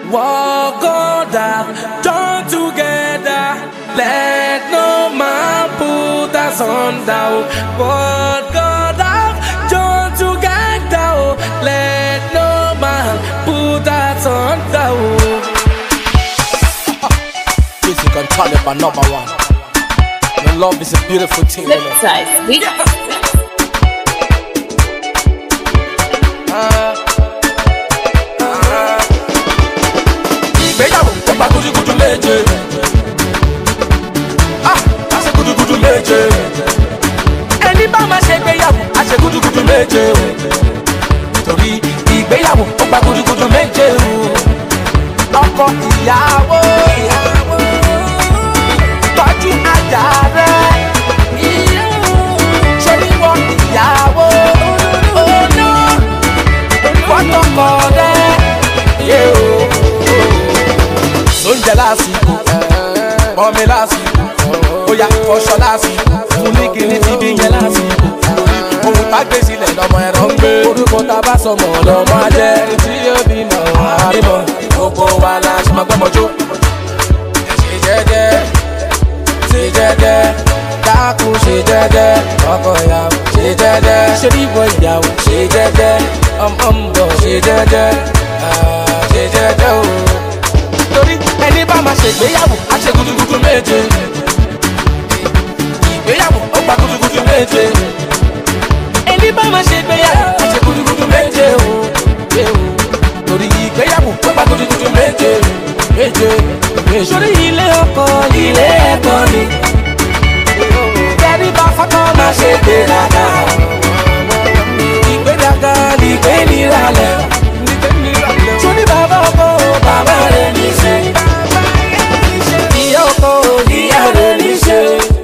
Walk on down, join together. Let no man put us under. Walk on down, join together. Let no man put us under. Music and talent are number one. And love is a beautiful thing. you know. Flipside. We ìgbéyàwó ó gba gudugudu méje ah a ṣe gudugudu méje ẹni bá máa ṣe ìgbéyàwó a ṣe gudugudu méje o torí ìgbéyàwó ó gba gudugudu méje o ọkọ ìyàwó tọ́jú ajá rẹ ṣé níwọ ìyàwó ọ̀nà fọ́tọ̀kọ rẹ yé o lóúnjẹ lásìkò pọnmi lásìkò bóyá fọṣọ lásìkò fún ní kíní ti bí yẹn lásìkò ohun tá gbé sílẹ̀ lọ́mọ ẹ̀rọ ń gbé orúkọ tá a bá sọmọ lọ́mọ ajẹ́ ẹni tí yóò bímọ àbímọ gbogbo wa la ṣe máa gbọ́mọjó ṣe jẹ́jẹ́ ṣe jẹ́jẹ́ dákun ṣe jẹ́jẹ́ ọkọ ìyàwó ṣe jẹ́jẹ́ ṣe bíbọ ìyàwó ṣe jẹ́jẹ́ ọmọ ń bọ̀ ṣe jẹ́jẹ́ ah, ṣe jẹ́jẹ́ o torí ẹni bá máa ṣègbéyàwó á ṣe gudugudu méje ìgbéyàwó ó gba gudugudu méje ẹni bá máa ṣègbéyàwó á ṣe gudugudu méje o ṣe o torí ìgbéyàwó ó gba gudugudu méje méje méje. sórí ilé ọkọ ilé ẹ̀kọ́ ni tẹ́rí bá fọ́tọ́ máa ṣe gbéraga ìgbéraga ni ìgbé níralẹ̀ sórí bàbá ọkọ bàbá rẹ̀ ní ṣe ìyá ọkọ ìyá rẹ̀ ní ṣe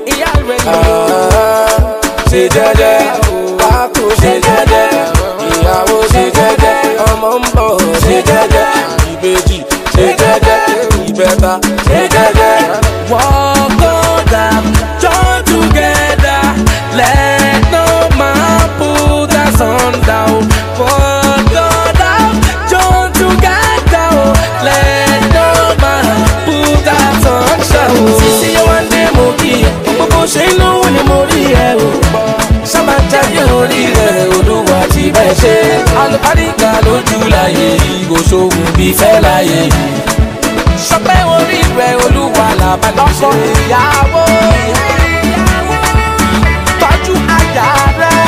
ṣe jẹ́jẹ́ kákó ṣe jẹ́jẹ́ ìyàwó ṣe jẹ́jẹ́ ọmọ ń bọ̀ ṣe jẹ́jẹ́ ìbejì ṣe jẹ́jẹ́ ìbẹ́ta ṣe jẹ́jẹ́. Walk on down, join together, let no man put us under. Walk on down, join together, let no man put us under. Sísí yẹn wá dé mo kí ẹ, gbogbo ṣe inú wo ni mo rí ẹ o. Sábà jáde orí rẹ̀ olúwa ti bẹ̀ ṣe. Alùpàdìgà lójú láyé yìí, kò sóhun bí fẹ́ láyé yìí sọpẹ́ orí rẹ̀ olúwa làbá lọ́kọ̀ ìyàwó tọ́jú ajá rẹ̀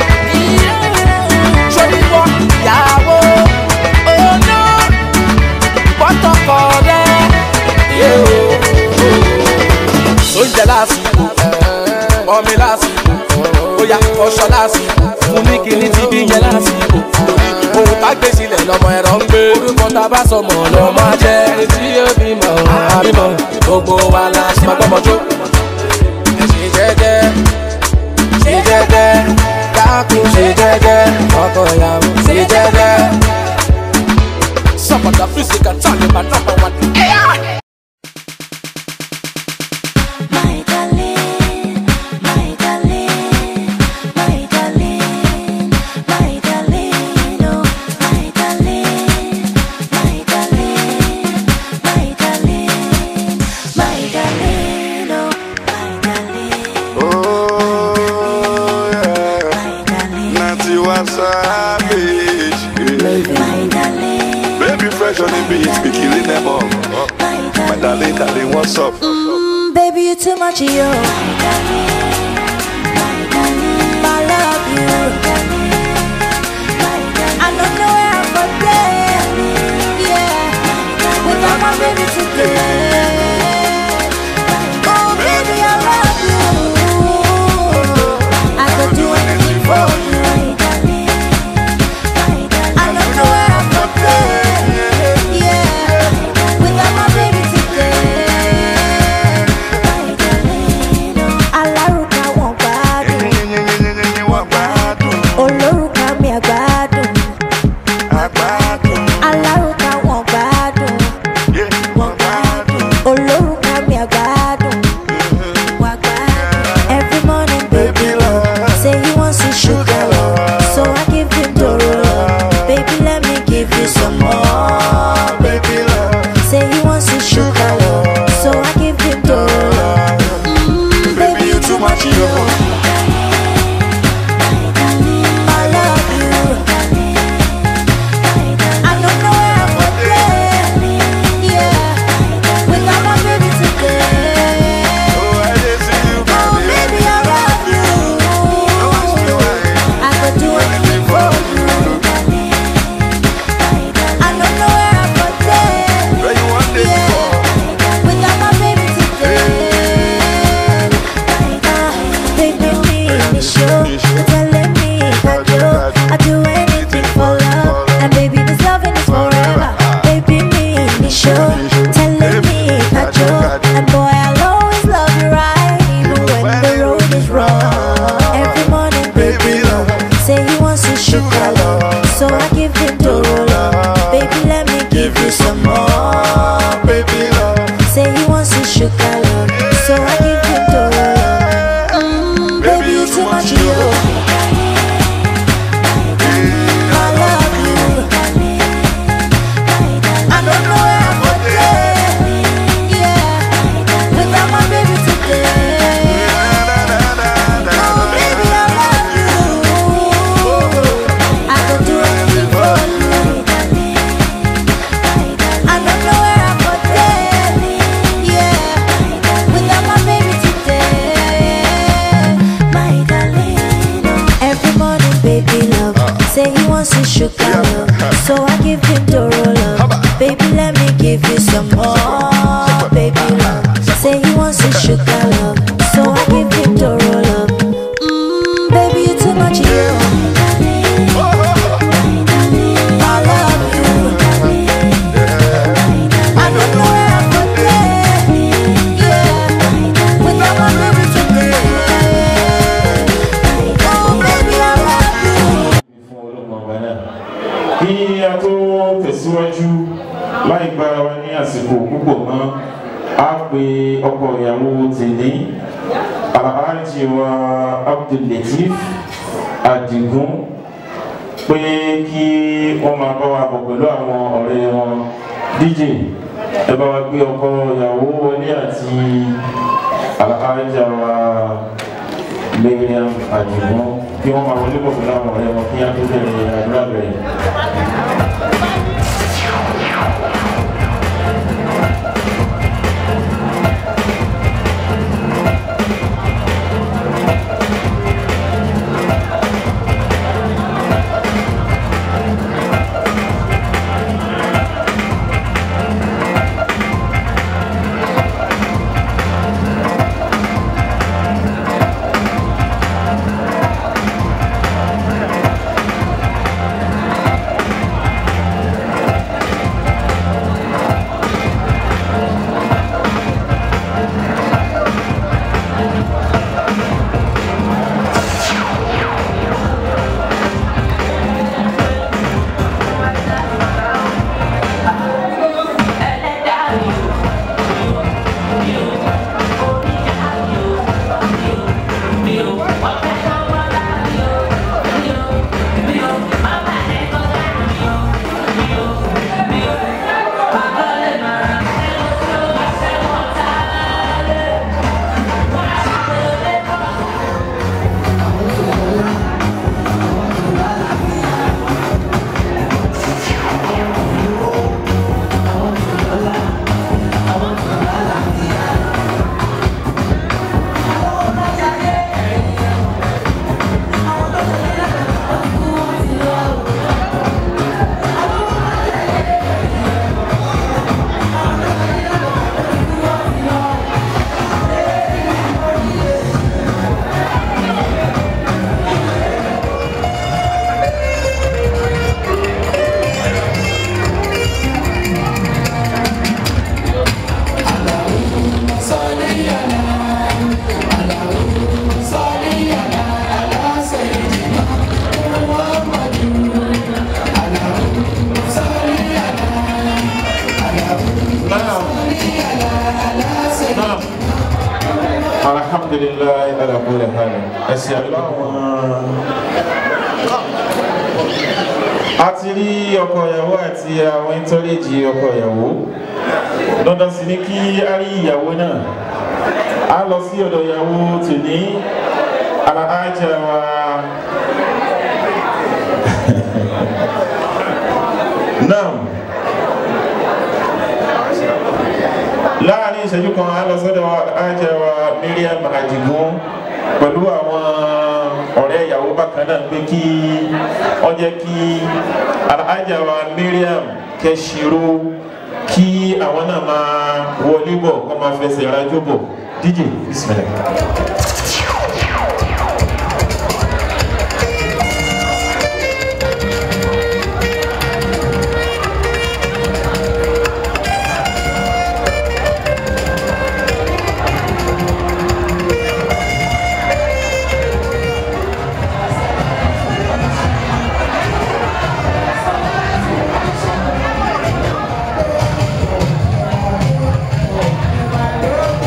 sọ́díwọ́ ìyàwó ọ̀nà pọ́tọ́kọ rẹ̀ yé o. oúnjẹ lásìkò ọmọ lásìkò bóyá fọṣọ lásìkò fún ní kíní ti bí yẹn lásìkò ohun tá gbé sílẹ̀ lọ́mọ ẹ̀rọ ń gbé orúkọ tá a bá sọmọ lọ́mọ jẹ́ ẹni tí yóò bímọ àbímọ gbogbo wa la ṣe máa gbọ́mọjó ṣe jẹ́jẹ́ ṣe jẹ́jẹ́ dákun ṣe jẹ́jẹ́ ọkọ ìyàwó ṣe jẹ́jẹ́. sọpọtà físíkà tàlẹ́ bá nọ́mbà wà ní. My darling, my darling, my darling, my darling, oh, my darling, my darling, my darling, my darling, oh, my darling, Oh, yeah. my darling, Natty was savage. Yeah. my darling, Baby fresh on the beat, be killing them all. my My darling, darling, what's up? Mm, baby, you too much, yo. My darling, my darling, I love you. I don't know where I'm gonna yeah. Without my baby today. Oh, baby, I love you. I could do anything for you. I don't know where I'm gonna yeah. Without my baby today. Alárùkà wọn gbádùn, Wọ́n gbádùn, olórùkà mi àgbádùn. àgbádùn, Alárùkà wọn gbádùn, yeah, wọ́n gbádùn. olórùkà mi àgbádùn. Wà gbádùn. Every morning, baby, Baby love, say he wants to sugar love, so I give him Doro love. Baby, let me give you some more. baby love, sugar love, so I give him the love. Mm, baby, you too much, you. I love you. I don't know where I could play. Yeah, without my baby today. Oh, baby, I love you. I could do anything for you. I don't know where I could play. Yeah, without my baby today. My darling. Every morning, baby love. Say he wants his sugar love. So I give him the love. Baby, let me give you some more. Baby love. Say he wants his sugar love. So I give him the love. Mm, baby, you too much, you. I love you. I don't know where I could play. Yeah, without my baby today. Oh, baby, I love you. fún ológun ọba náà kí a tó tẹ̀síwájú láì gbára wa ní àsìkò púpọ̀ mọ́ a pe ọkọ ìyàwó tèlé alhaji wa abdullatif adigun pé kí wọ́n máa bá wa bọ̀ pẹ̀lú àwọn ọ̀rẹ́ wọn dj ẹ bá wa gbé ọkọ ìyàwó wọlé àti alhaja wa lẹ́yìn àdìgún kí wọ́n máa wọlé bọ̀ pẹ̀lú àwọn ọ̀rẹ́ wọn kí á tó bẹ̀rẹ̀ àdúrà bẹ̀rẹ̀. alhamdulilayi ala kulli hal ẹsẹ aláwọn a ti rí ọkọ ìyàwó àti àwọn ìtọ́lẹ̀jì ọkọ ìyàwó dandan sì ni kí a rí ìyàwó náà a lọ sí ọ̀dọ̀ ìyàwó tòní aláàjà wa náà láàrin ìṣẹ́jú kan a lọ sọ́dọ̀ aláàjà wa miriam adigun pẹ̀lú àwọn ọ̀rẹ́ ìyàwó bákan náà pé kí wọ́n jẹ́ kí aláàjà wa miriam kẹ́sìrò kí àwọn náà máa wọlé bọ̀ kọ́ máa fẹsẹ̀ rájò bọ̀ dj bismillah. Thank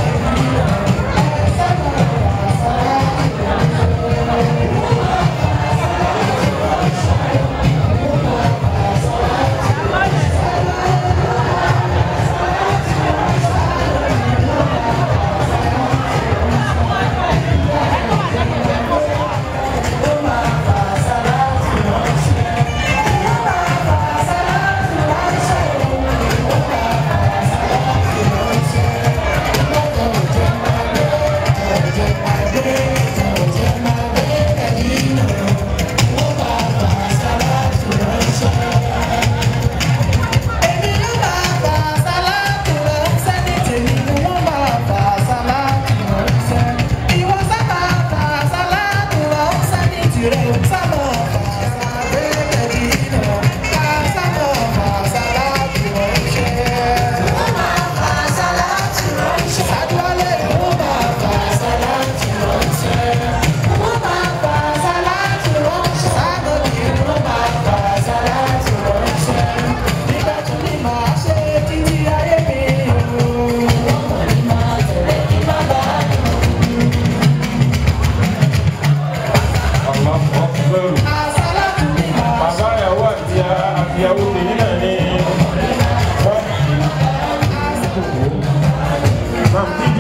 ìyàwó tèmi náà ní wọ́n Mam DJ.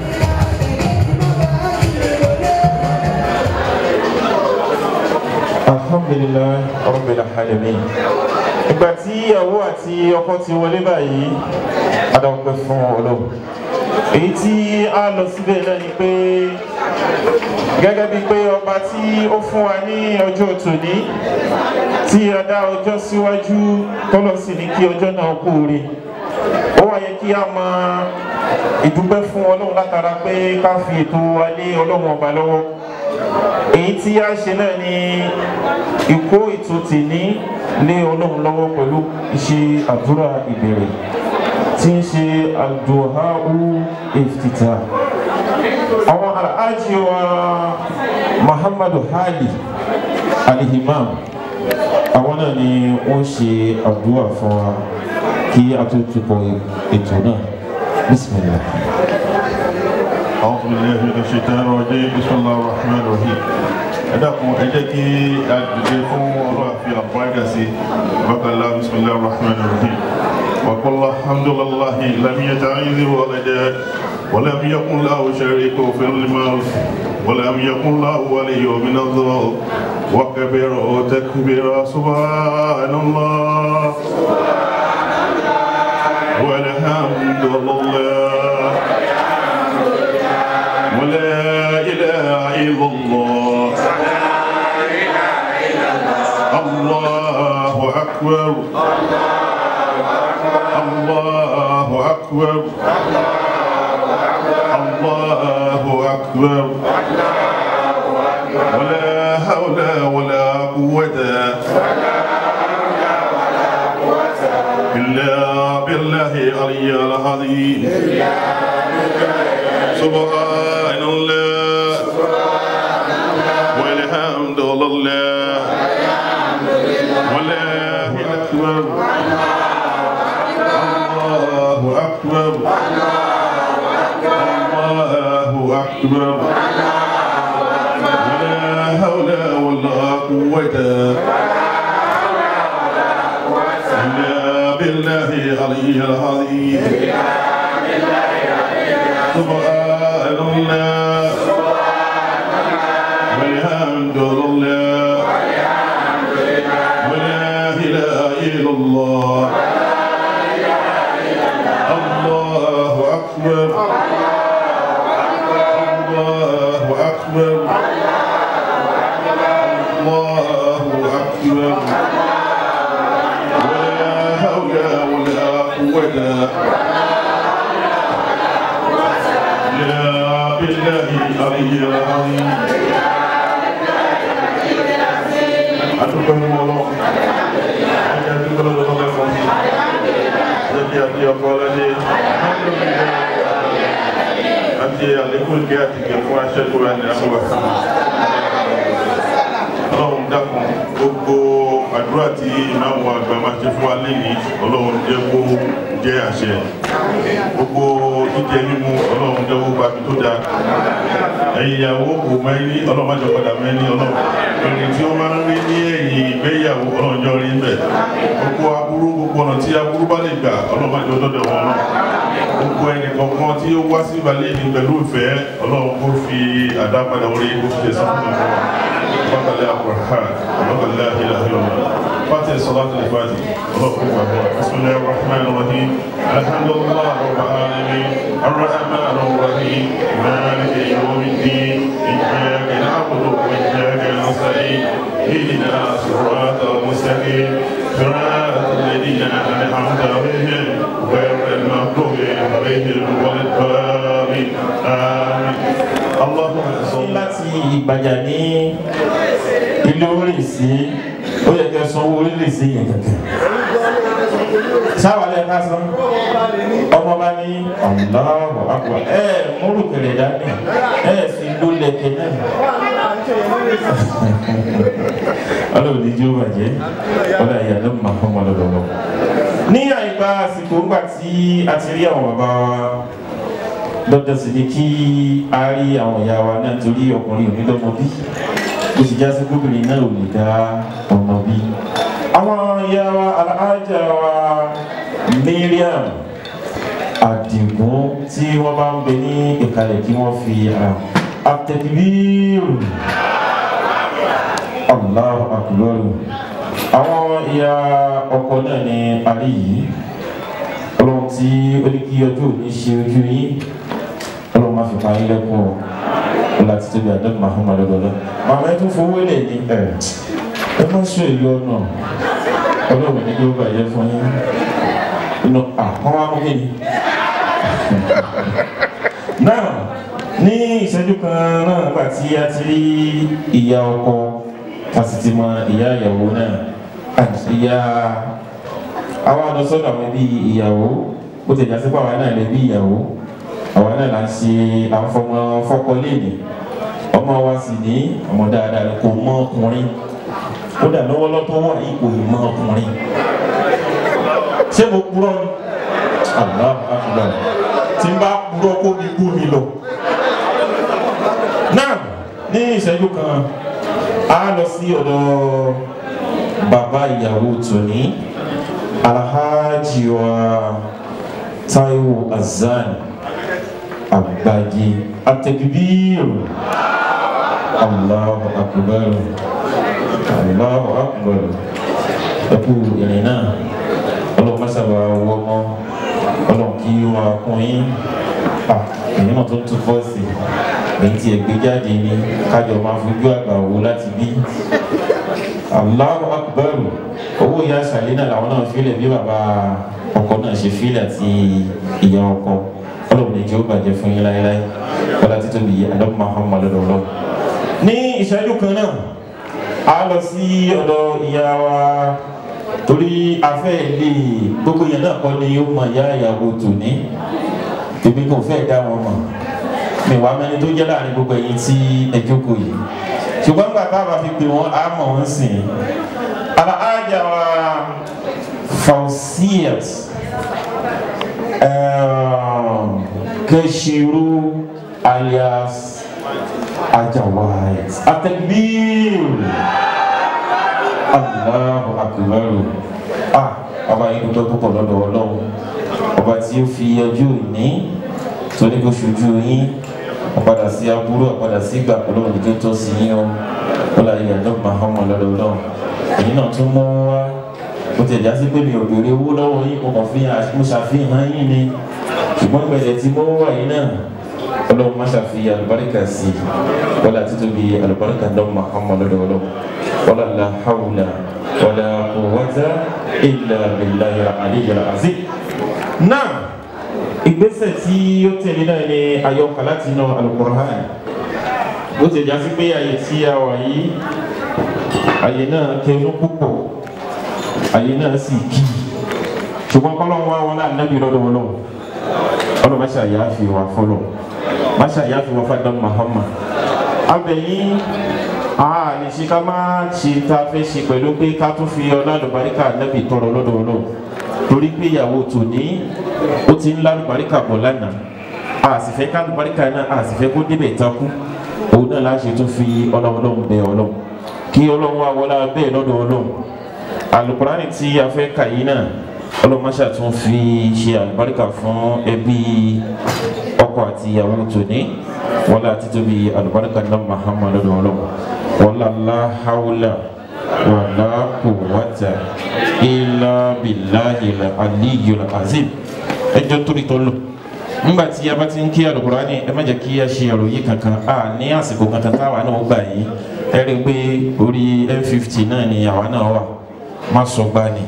alhamdulilayi rabbil alamin ìgbà tí ìyàwó àti ọkọ ti wọlé báyìí adáwọ̀pẹ́ fún ọlọ́run èyí tí a lọ síbẹ̀ náà ni pé gẹ́gẹ́ bíi pé ọba tí ó fún wa ní ọjọ́ tòní tí a dá ọjọ́ síwájú tọ́lọ́ sì ní kí ọjọ́ náà kú rí ó wá yẹ kí a mọ ìdúpẹ́ fún ọlọ́run látara pé ká fi ètò wa lé ọlọ́run ọba lọ́wọ́ èyí tí a ṣe náà ni ìkó ètò tìní lé ọlọ́run lọ́wọ́ pẹ̀lú ìṣe àdúrà ìbẹ̀rẹ̀ tí ń ṣe àdùháù ìfìtìtà àwọn aláàjì wa muhammadu hali alihimam àwọn náà ni wọ́n ṣe àdúrà fún wa kí a tó tukọ̀ ètò náà bismillah. أعوذ بالله من الشيطان الرجيم بسم الله الرحمن الرحيم ẹ dákun ẹ jẹ́ kí a dìde fún ọlọ́run àfi àbúrágà sí bákàlá bisimilahi rahman rahim وقل الحمد لله لم يتعذ ولدا ولم يكن له شريك في الملك ولم يكن له ولي من الذل وكبر تكبيرا سبحان الله والحمد لله ولا إله إلا الله الله أكبر الله أكبر الله أكبر ولا حول ولا قوة إلا بالله العلي العظيم سبحان الله والحمد لله والله أكبر الله أكبر الله أكبر ولا حول ولا قوة إلا بالله العلي العظيم سبحان الله والحمد لله ولا إله إلا الله الله أكبر الله أكبر الله أكبر ولا حول ولا قوة يا بالله العلي العظيم adúgbò ní wọn lọ ẹni adúgbò lọ́dọ̀ lọ́dọ̀ fún mi lẹ́bí àti ọkọ ọlọ́dẹ àti àlékún ìgbé àti ìgbé fún aṣẹ́gun ẹni àmúwà ọlọ́run dákun gbogbo àdúrà tí ìmáàmù àgbà máa ṣe fún wa lẹ́yìn ọlọ́run jẹ́ kó jẹ́ àṣẹ gbogbo jíjẹ mímu ọlọ́run jẹ́ kó gbàgbé tó dáa ẹ̀yin ìyàwó kò mẹ́rin ọlọ́run má jọ padà mẹ́rin ọlọ́run ẹni tí ó máa ń rí ní ẹ̀yìn ìgbéyàwó ọlọ́run jọ rí bẹ̀ gbogbo aburú gbogbo ọ̀nà tí aburú bá lè gbà ọlọ́run má jọ dọ́dọ̀ wọn náà gbogbo ẹnì kọ̀ọ̀kan tí ó wá sí ìbàlẹ̀ ní pẹ̀lú ìfẹ́ ọlọ́run kó fi àdápadà orí kó fi tẹ̀sán fún mi bákàlẹ́ àkùrán bákàlẹ́ àhìláhìlọ́mọ فاتح صلاة الفاتح اللهم بسم الله الرحمن الرحيم الحمد لله رب العالمين الرحمن الرحيم مالك يوم الدين إياك نعبد وإياك نستعين اهدنا صراط المستقيم صراط الذين أنعمت عليهم غير المغضوب عليهم ولا الضالين آمين اللهم صل láti ìgbàjà ní ilé orí sí ó yẹ kẹ́ sanwó orílẹ̀ sí yẹn kẹ̀kẹ́ sáwà lẹ́ ká san ọmọ bá ní Allahu Akbar ẹ múrù kẹlẹ̀ dání ẹ sì ló lẹ̀kẹ̀ náà ọlọ́run ní jíó bàjẹ́ ọlọ́ ìyá ló máa fọ́ ọmọ lọ́dọọdọ. ní àyíká àsìkò ńgbà tí a ti rí àwọn bàbá wa dọ́dọ̀ sì ni kí a rí àwọn ìyá wa náà torí ọkùnrin ò ní lọ́mọ bí kò sì já sí gómìnà náà ò lè dá ọmọ bí àwọn ìyá wa alájà wa Mariam Àdìgún tí wọ́n bá ń bẹ ní ìkàlẹ̀ kí wọ́n fi àtẹ̀bíìrù Allahu akbar àwọn ìyá ọkọ náà ní alẹ́ yìí ọlọ́run tí ó ní kí ọjọ́ òní ṣe ojú yín ọlọ́run máa fi pa yín lẹ́kùn ọ̀ ọlá ti tóbi àdó Muhammadu lọ́lọ́ màmá ẹ tún fowó lẹ̀ ní ẹ̀ ẹ má sọ èyí ọ̀nà ọlọ́run ní kí ó bàjẹ́ fún yín inú àwọn amúgbé ni. náà ní ìṣẹ́jú kan náà nígbà tí a ti rí ìyá ọkọ a sì ti mọ ìyá ìyàwó náà ìyá àwa lọ sọ́dọ̀ àwọn ẹbí ìyàwó ó ti jásí pàwọn náà lè bí ìyàwó àwọn náà là ń ṣe àfọmọ fọkọ léèdè ọmọ wa sì ní ọmọ dáadáa rẹ kò mọ ọkùnrin kódà lọ́wọ́lọ́tọ́ wà yìí kò mọ ọkùnrin ṣé mo purọ́ ni Allah akbar tí n bá purọ́ kó mi kú mi lọ. náà ní ìṣẹ́jú kan a lọ sí ọ̀dọ̀ bàbá ìyàwó tòní alhaji wa Taiwo Azan Agbaji atẹkibir Allahu akbar Allahu akbar ẹkú ìrìn náà ọlọ́run mọ́sàbà wọ ọmọ ọlọ́run kí ó máa kún yín èyí náà tó ń tún fọ́ọ̀sì èyí tí ẹgbẹ́ jáde ní kájọ máa fojú àgbà wò láti bí Allahu akbar owó ìyá àṣàlẹ́ náà làwọn náà fílẹ̀ bí bàbá ọkọ náà ṣe fílẹ̀ àti ìyá ọkọ ọlọ́run ní kí ó bàjẹ́ fún yín láéláé ọlá títóbi àdọ́gbọ̀n Muhammadu lọ́wọ́ ní ìṣẹ́jú kan náà a lọ sí ọ̀dọ̀ ìyá wa torí afẹ́ ilé gbogbo yẹn náà kọ́ ni ó mọ ìyá ìyàwó tòní tèmi kò fẹ́ dá wọn mọ̀ mi wàá mẹni tó jẹ́ láàrin gbogbo ẹ̀yin tí ẹ jókòó yìí ṣùgbọ́n gbà tá a bá fi pè wọ́n á mọ̀ wọ́n sìn aláàjà wa Fausiyat Keshiru alias Ajawait Atakbir Allahu akbar ah ọba yìí dúpẹ́ púpọ̀ lọ́dọ̀ ọlọ́run ọba tí ó fi ọjọ́ ìní tó ní kó ṣojú yín ọ̀padà sí aburú ọ̀padà sí ìgbà ọlọ́run ní tó tọ́ sí yín o ó láyé ẹ̀dọ́ mahama lọ́dọ̀ ọlọ́run èyí náà tún mọ́ wá ó ti ẹ̀já sí pé mi ò béèrè owó lọ́wọ́ yín mo kàn fi mo ṣàfihàn yín ni ṣùgbọ́n gbẹ̀dẹ̀ tí mo wà yín náà ọlọ́run má ṣàfihàn àlùbáríkà sí i wọ́n láti tóbi àlùbáríkà náà mahama lọ́dọ̀ ọlọ́run wala la hawla wala quwwata illa billahi al-aliyyil azim. náà ìgbésẹ̀ tí ó tẹ̀lé náà ni àyọkà láti inú al-Qur'an bó ti jà sí pé àyè tí a wà yìí àyè náà kẹnu púpọ̀ àyè náà sì kí ṣùgbọ́n kọ́lọ́n wá wọn náà nábì lọ́dọ̀ wọn lọ́wọ́ ọlọ́ má ṣàyà fi wà fọlọ́ má ṣàyà fi wà fàdán Muhammad abẹ́yìn àà ní ṣe ká máa ṣe tá a fẹ́ ṣe pẹ̀lú pé ká tún fi ọlá àlùbáríkà nẹ́bì tọrọ lọ́dọ̀ ọlọ́run torí pé ìyàwó tòní ó ti ń lálùbáríkà bọ̀ lánàá a sì fẹ́ ká àlùbáríkà náà a sì fẹ́ kó débẹ̀ takú òun náà láṣẹ tún fi ọlá ọlọ́run bẹ ọlọ́run kí ọlọ́run wá wọlá bẹ́ẹ̀ lọ́dọ̀ ọlọ́run àlùkùránì tí a fẹ́ kà yìí náà ọlọ́run máṣà tún fi ṣe àlùbáríkà fún ẹbí ọkọ àti ìyàwó tòní wọlá títóbi àlùbáríkà náà Muhammad lọ́dọ̀ ọlọ́run wala la hawla wala quwwata illa billahi al-aliyyil azim ẹjọ torí tó lò nígbà tí a bá ti ń kí alukurani ẹ má jẹ́ kí a ṣe àròyé kankan a ní àsìkò kankan táwa náà gbà yìí ẹ rí i pé orí m50 náà ni àwa náà wà má sọ gbá ni.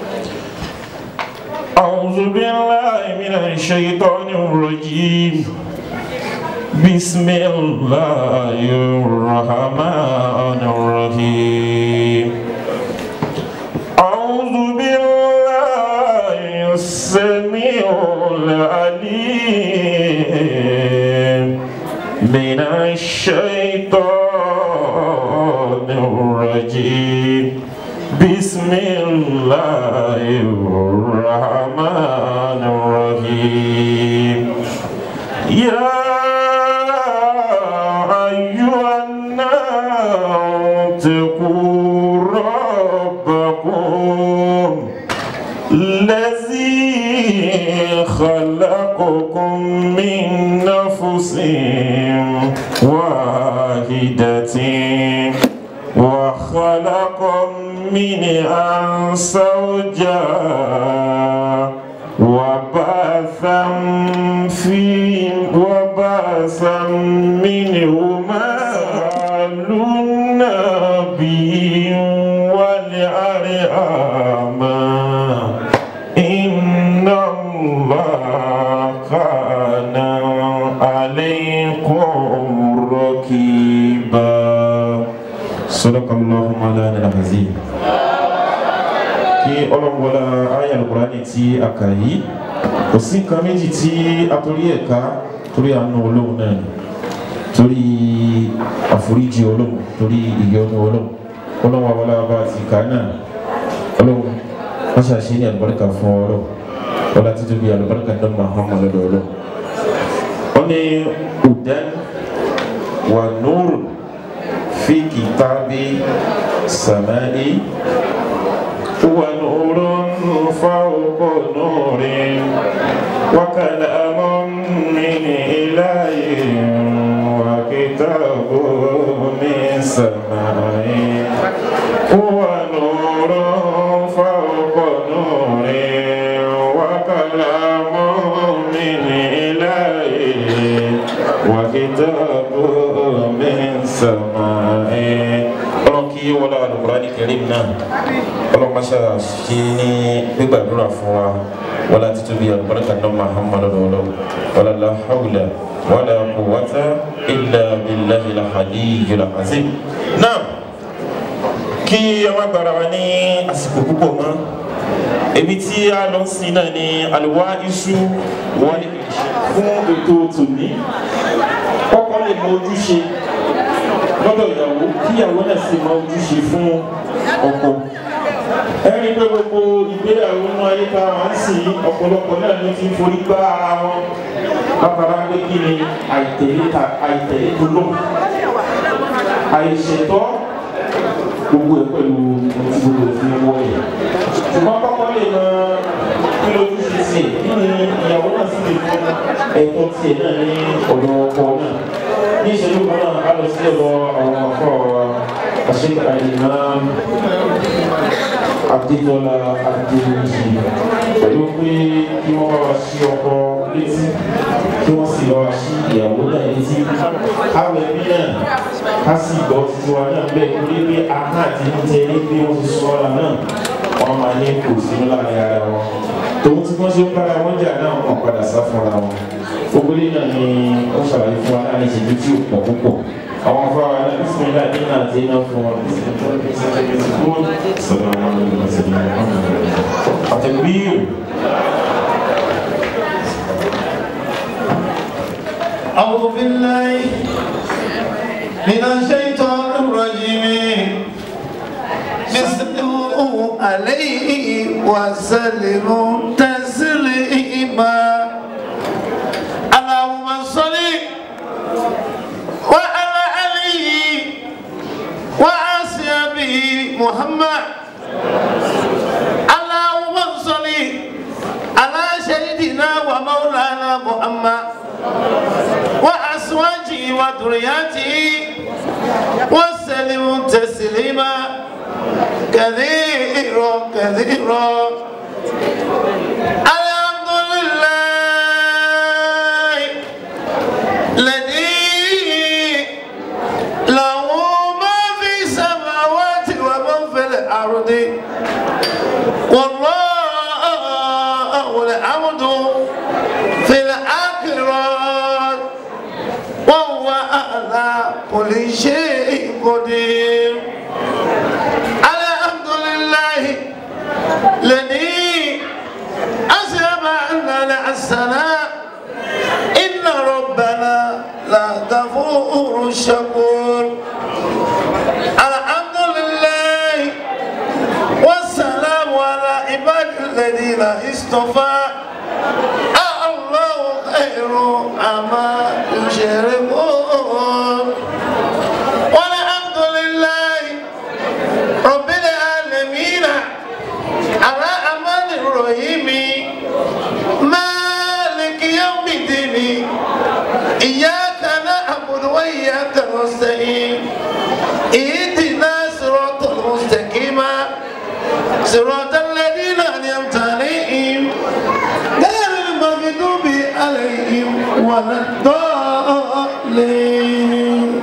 a'udhu billahi minash shaytanir rajim. بسم الله الرحمن الرحيم أعوذ بالله السميع العليم من الشيطان الرجيم بسم الله الرحمن الرحيم يا أيها الناس اتقوا ربكم الذي خلقكم من نفس واحدة وخلق منها زوجها وبعث في وبعث منهما النبي والأرحام إن الله كان عليكم رقيبا صدق الله مولانا العظيم kí ọlọ́wọ́lá ayé alukurani tí a kà yìí kò sí nǹkan méjì tí a torí ẹ̀ ká torí àánú olóhùn náà ni torí àforíjì olóhùn torí ìyọ́nú olóhùn ọlọ́wọ́ wọlé bá ti kà náà olóhùn wọ́n ṣàṣe ní àlùbáríkà fún ọlọ́hùn wọ́n láti tóbi àlùbáríkà náà máa hàn mọ́lẹ́dọ̀ olóhùn. wọ́n ní udan wà nùrù fi kìtàbí sàmáì. ونور فوق نور وكلام من إله وكتاب من سماء ونور فوق نور وكلام من إله وكتاب من سماء ọlọ́run kí wọ́n lọ́wọ́ Al-Qur'ani Karim náà ọlọ́run máa ṣe ní gbígbàdúrà fún wa wọ́n láti tóbi àlùbáríkà náà Muhammadu lọ́wọ́ wala la hawla wala quwwata illa billahil aliyyil azim. náà kí ọmọ gbàrà wa ní àsìkò púpọ̀ mọ́ ebi tí a lọ sí náà ni àlùwá iṣu wọlé fún ètò tòní kọ́kọ́ lè mọ ojúṣe lọ́dọ̀ ìyàwó kí ìyàwó náà sì mọ ojúṣe fún ọkọ. ẹni pé gbogbo ìgbéyàwó náà ayé ká wá ń sìn ọ̀pọ̀lọpọ̀ náà ló ti ń forí gbá ara wọn látara pé kí ni àìtẹ̀lé ta àìtẹ̀lé tó lò àìṣètọ́ gbogbo ẹ̀ pẹ̀lú ohun tí gbogbo ẹ̀ fi ń wọ́ ẹ̀. ṣùgbọ́n kọ́kọ́ lè mọ kí lójúṣe sí kí ni ìyàwó náà sì lè fún ẹ̀tọ́ tiẹ̀ náà ní ọ̀dọ̀ ọkọ náà ní ìṣẹ́jú kan náà a lọ sí ọ̀dọ̀ àwọn afọ àṣekà Imam Adétọ́lá Adéwìjì pẹ̀lú pé kí wọ́n bá wa ṣí ọkọ létí kí wọ́n sì bá wa ṣí ìyàwó náà létí káwé bí náà ká sì gbọ́ títí wa náà bẹ́ẹ̀ torí pé ahọ́n àti níjẹ ní bí wọ́n ti sọ ọ́ra náà wọ́n máa ní kò sínú láàrin ara wọn tòun tí wọ́n ṣe ń bára wọn jà náà wọ́n padà sá fúnra wọn gbogbo ilé náà ni ó ṣàlàyé fún wa láàrin ìṣẹ́jú tí ò pọ̀ púpọ̀ àwọn afọ àwọn náà bísí nílá ní náà tí iná fún wọn àtẹ̀gbíyò. أعوذ بالله من الشيطان الرجيم بسلموا عليه وسلموا تسليما اللهم صل وعلى عليه وأصحابه محمد اللهم صل على سيدنا ومولانا محمد وأزواجه وذرياته وسلم تسليما كثيرا كثيرا الحمد لله الذي له ما في السماوات وما في الأرض والله الحمد في الآخرة وهو على كل شيء قدير الحمد لله الذي أسلم أننا السلام إن ربنا لغفور شكور الحمد لله والسلام على عباد الذين اصطفى الله خير عما يشركون والحمد لله رب العالمين على أمان ولا الضالين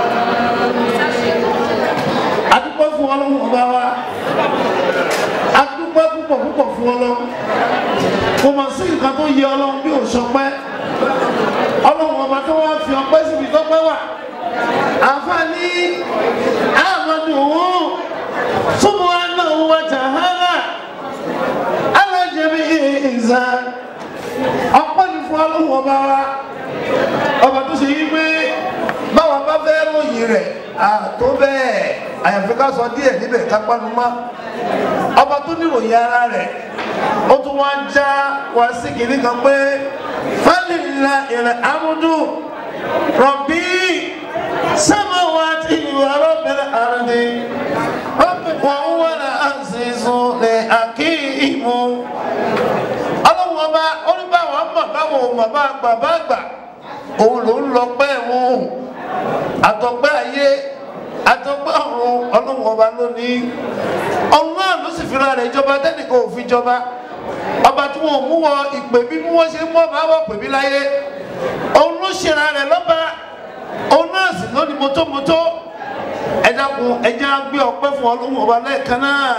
adúpẹ́ fún ọlọ́run ọba wa adúpẹ́ púpọ̀ púpọ̀ fún ọlọ́run kò mọ̀ sí nǹkan tó yẹ ọlọ́run bí òṣọpẹ́ ọlọ́run ọba tó wá fi ọpẹ́ síbi tọ́pẹ́ wà àǹfààní àmọ́dù òun súnmọ́ àná wa jàhálà alájẹbí ìzà ọpẹ́ ní fún ọlọ́run ọba wa ọba tó ṣe yí pé báwa bá fẹ́ ròyìn rẹ̀ àtó bẹ́ẹ̀ àyàfi ká sọ díẹ̀ níbẹ̀ ká panu mọ́ ọba tó níròyìn ara rẹ̀ ó tún wá ń já wá sí kìnní kan pé fálìlà ìrìn amúdù rọ̀bì sámáwáàtì ìwà rọ̀bẹ̀rẹ̀ àrùndì wọ́n wọ́n lè àṣìṣù lè àkíyìmù ọlọ́run ọba oníbàwọ̀ mọ̀ báwo mọ̀ bá gbà bá gbà òun ló ń lọ pẹ́ wọn àtọ̀pẹ́ ayé àtọ̀pẹ́ ọ̀run ọlọ́run ọba lónìí ọ̀run náà ló sì fira rẹ̀ jọba tẹ́nìkan ò fi jọba ọba tí wọn ò mú wọ ìpè bí bí wọ́n ṣe mọ́ bá wọ̀ pè mí láyé òun ló ṣera rẹ̀ lọ́ba òun náà sì lónìí mọ́tòmọ́tò ẹ dákun ẹ jẹ́ á gbé ọpẹ́ fún ọlọ́run ọba lẹ́ẹ̀kan náà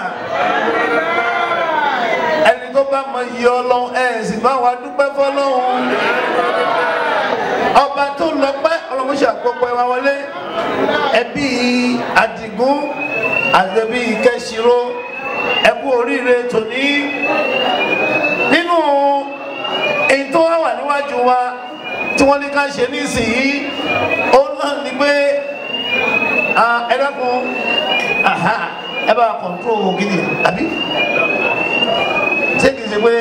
ẹni tó bá mọ iye ọlọ́run ẹ̀ sì bá wa dúpẹ́ fọlọ́run ọba tó lọ pẹ́ ọlọ́run ṣe àpòpọ̀ ẹwà wọlé ẹbí àdìgún àgbẹ̀bí kẹsìrò ẹkú oríire tòní nínú èyí tó wá wà níwájú wa tí wọ́n ní ká ṣe nísìnyí ó náà ní pé ẹ dákun ẹ bá kọ̀ǹtró gidi àbí ṣé kìí ṣe pé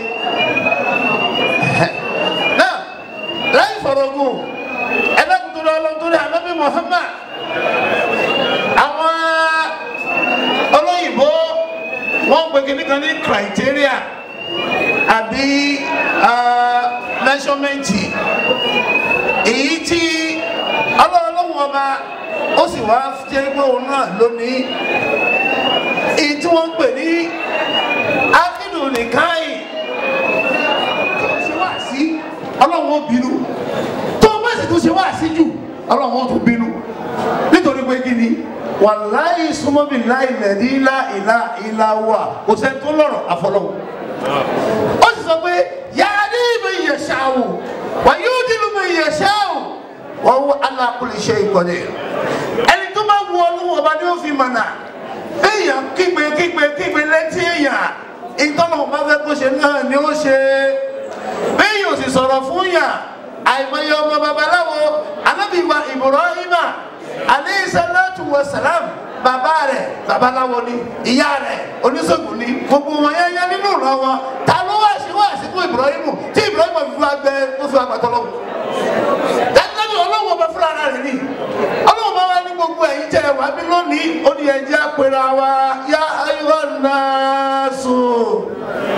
náà láì fọ̀rọ̀gùn ẹlẹ́kùtùrọ̀ ọlọ́túnrẹ́ ànábì Muhammad àwọn olóyìnbó wọ́n ń pè kíní kan ní criteria àbí measurement èyí tí ọlọ́ọ̀lọ́wọ́ ọba ó sì wá jẹ́ pé òun náà lónìí èyí tí wọ́n ń pè ní ákìdù nìkáyì tó ṣe wá sí ọlọ́run ó bínú tó bá sì tún ṣe wá sí jù ọlọ́run ó tún bínú nítorí pé kí ni wàláyé súnmọ́bí láì lẹ̀dí ilá ìlà ìlà wà kò sẹ́ni tó lọ́rọ̀ àfọlọ́wọ́ ó sì sọ pé yàrá ní ìbí ìyẹ̀ṣà wò wà yóò dínú bí ìyẹ̀ṣà wò wọ́n wọ alákùnrin ṣe ìkọ́lé ẹni tó bá wù ọlọ́wọ́ ọba ni ó fi mọ̀nà èèyàn kígbe kígbe kígbe létí èèyàn ìtọ́nà ọba fẹ́ kó ṣe náà ni ó ṣe bẹ́ẹ̀ ò sì sọ̀rọ̀ fún yà àìmọye ọmọ babaláwo anábìwa Ibrahima aleyhi salatu wa salam bàbá rẹ̀ babaláwo ni ìyá rẹ̀ oníṣègùn ni gbogbo wọn yẹn yẹn nínú ìran wọn ta ló wá sí wá sí fún Ibrahimu tí Ibrahimu fi wá gbẹ tó fi wá gbàtọ́ lọ́wọ́ dájúdájú ọlọ́wọ́ ọba fúnra rẹ̀ ni ọlọ́wọ́ bá wá ní gbogbo ẹ̀yin tẹ̀ wá bí lónìí ó ní ẹ̀jẹ̀ àpèrè àwa yá ayọ́ náà sùn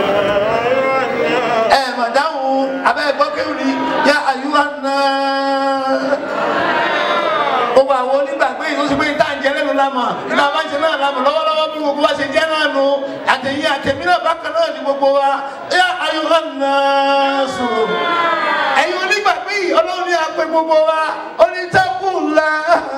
ẹ mà dáhùn abẹ́ ẹ̀gbọ́n kéwù ni yá àyùwá náà gbogbo àwọn onígbàgbé yìí ó sì pé ìta ń jẹ lẹ́nu lámọ̀ ìta bá ń ṣe náà lámọ̀ lọ́wọ́lọ́wọ́ bí gbogbo wa ṣe jẹ́ náà nù àtẹ̀yìn àtẹ̀mí náà bákan náà ni gbogbo wa yá àyùwá náà sùn ẹ̀yin onígbàgbé yìí ọlọ́run ní apẹ gbogbo wa onítẹ̀kùnlá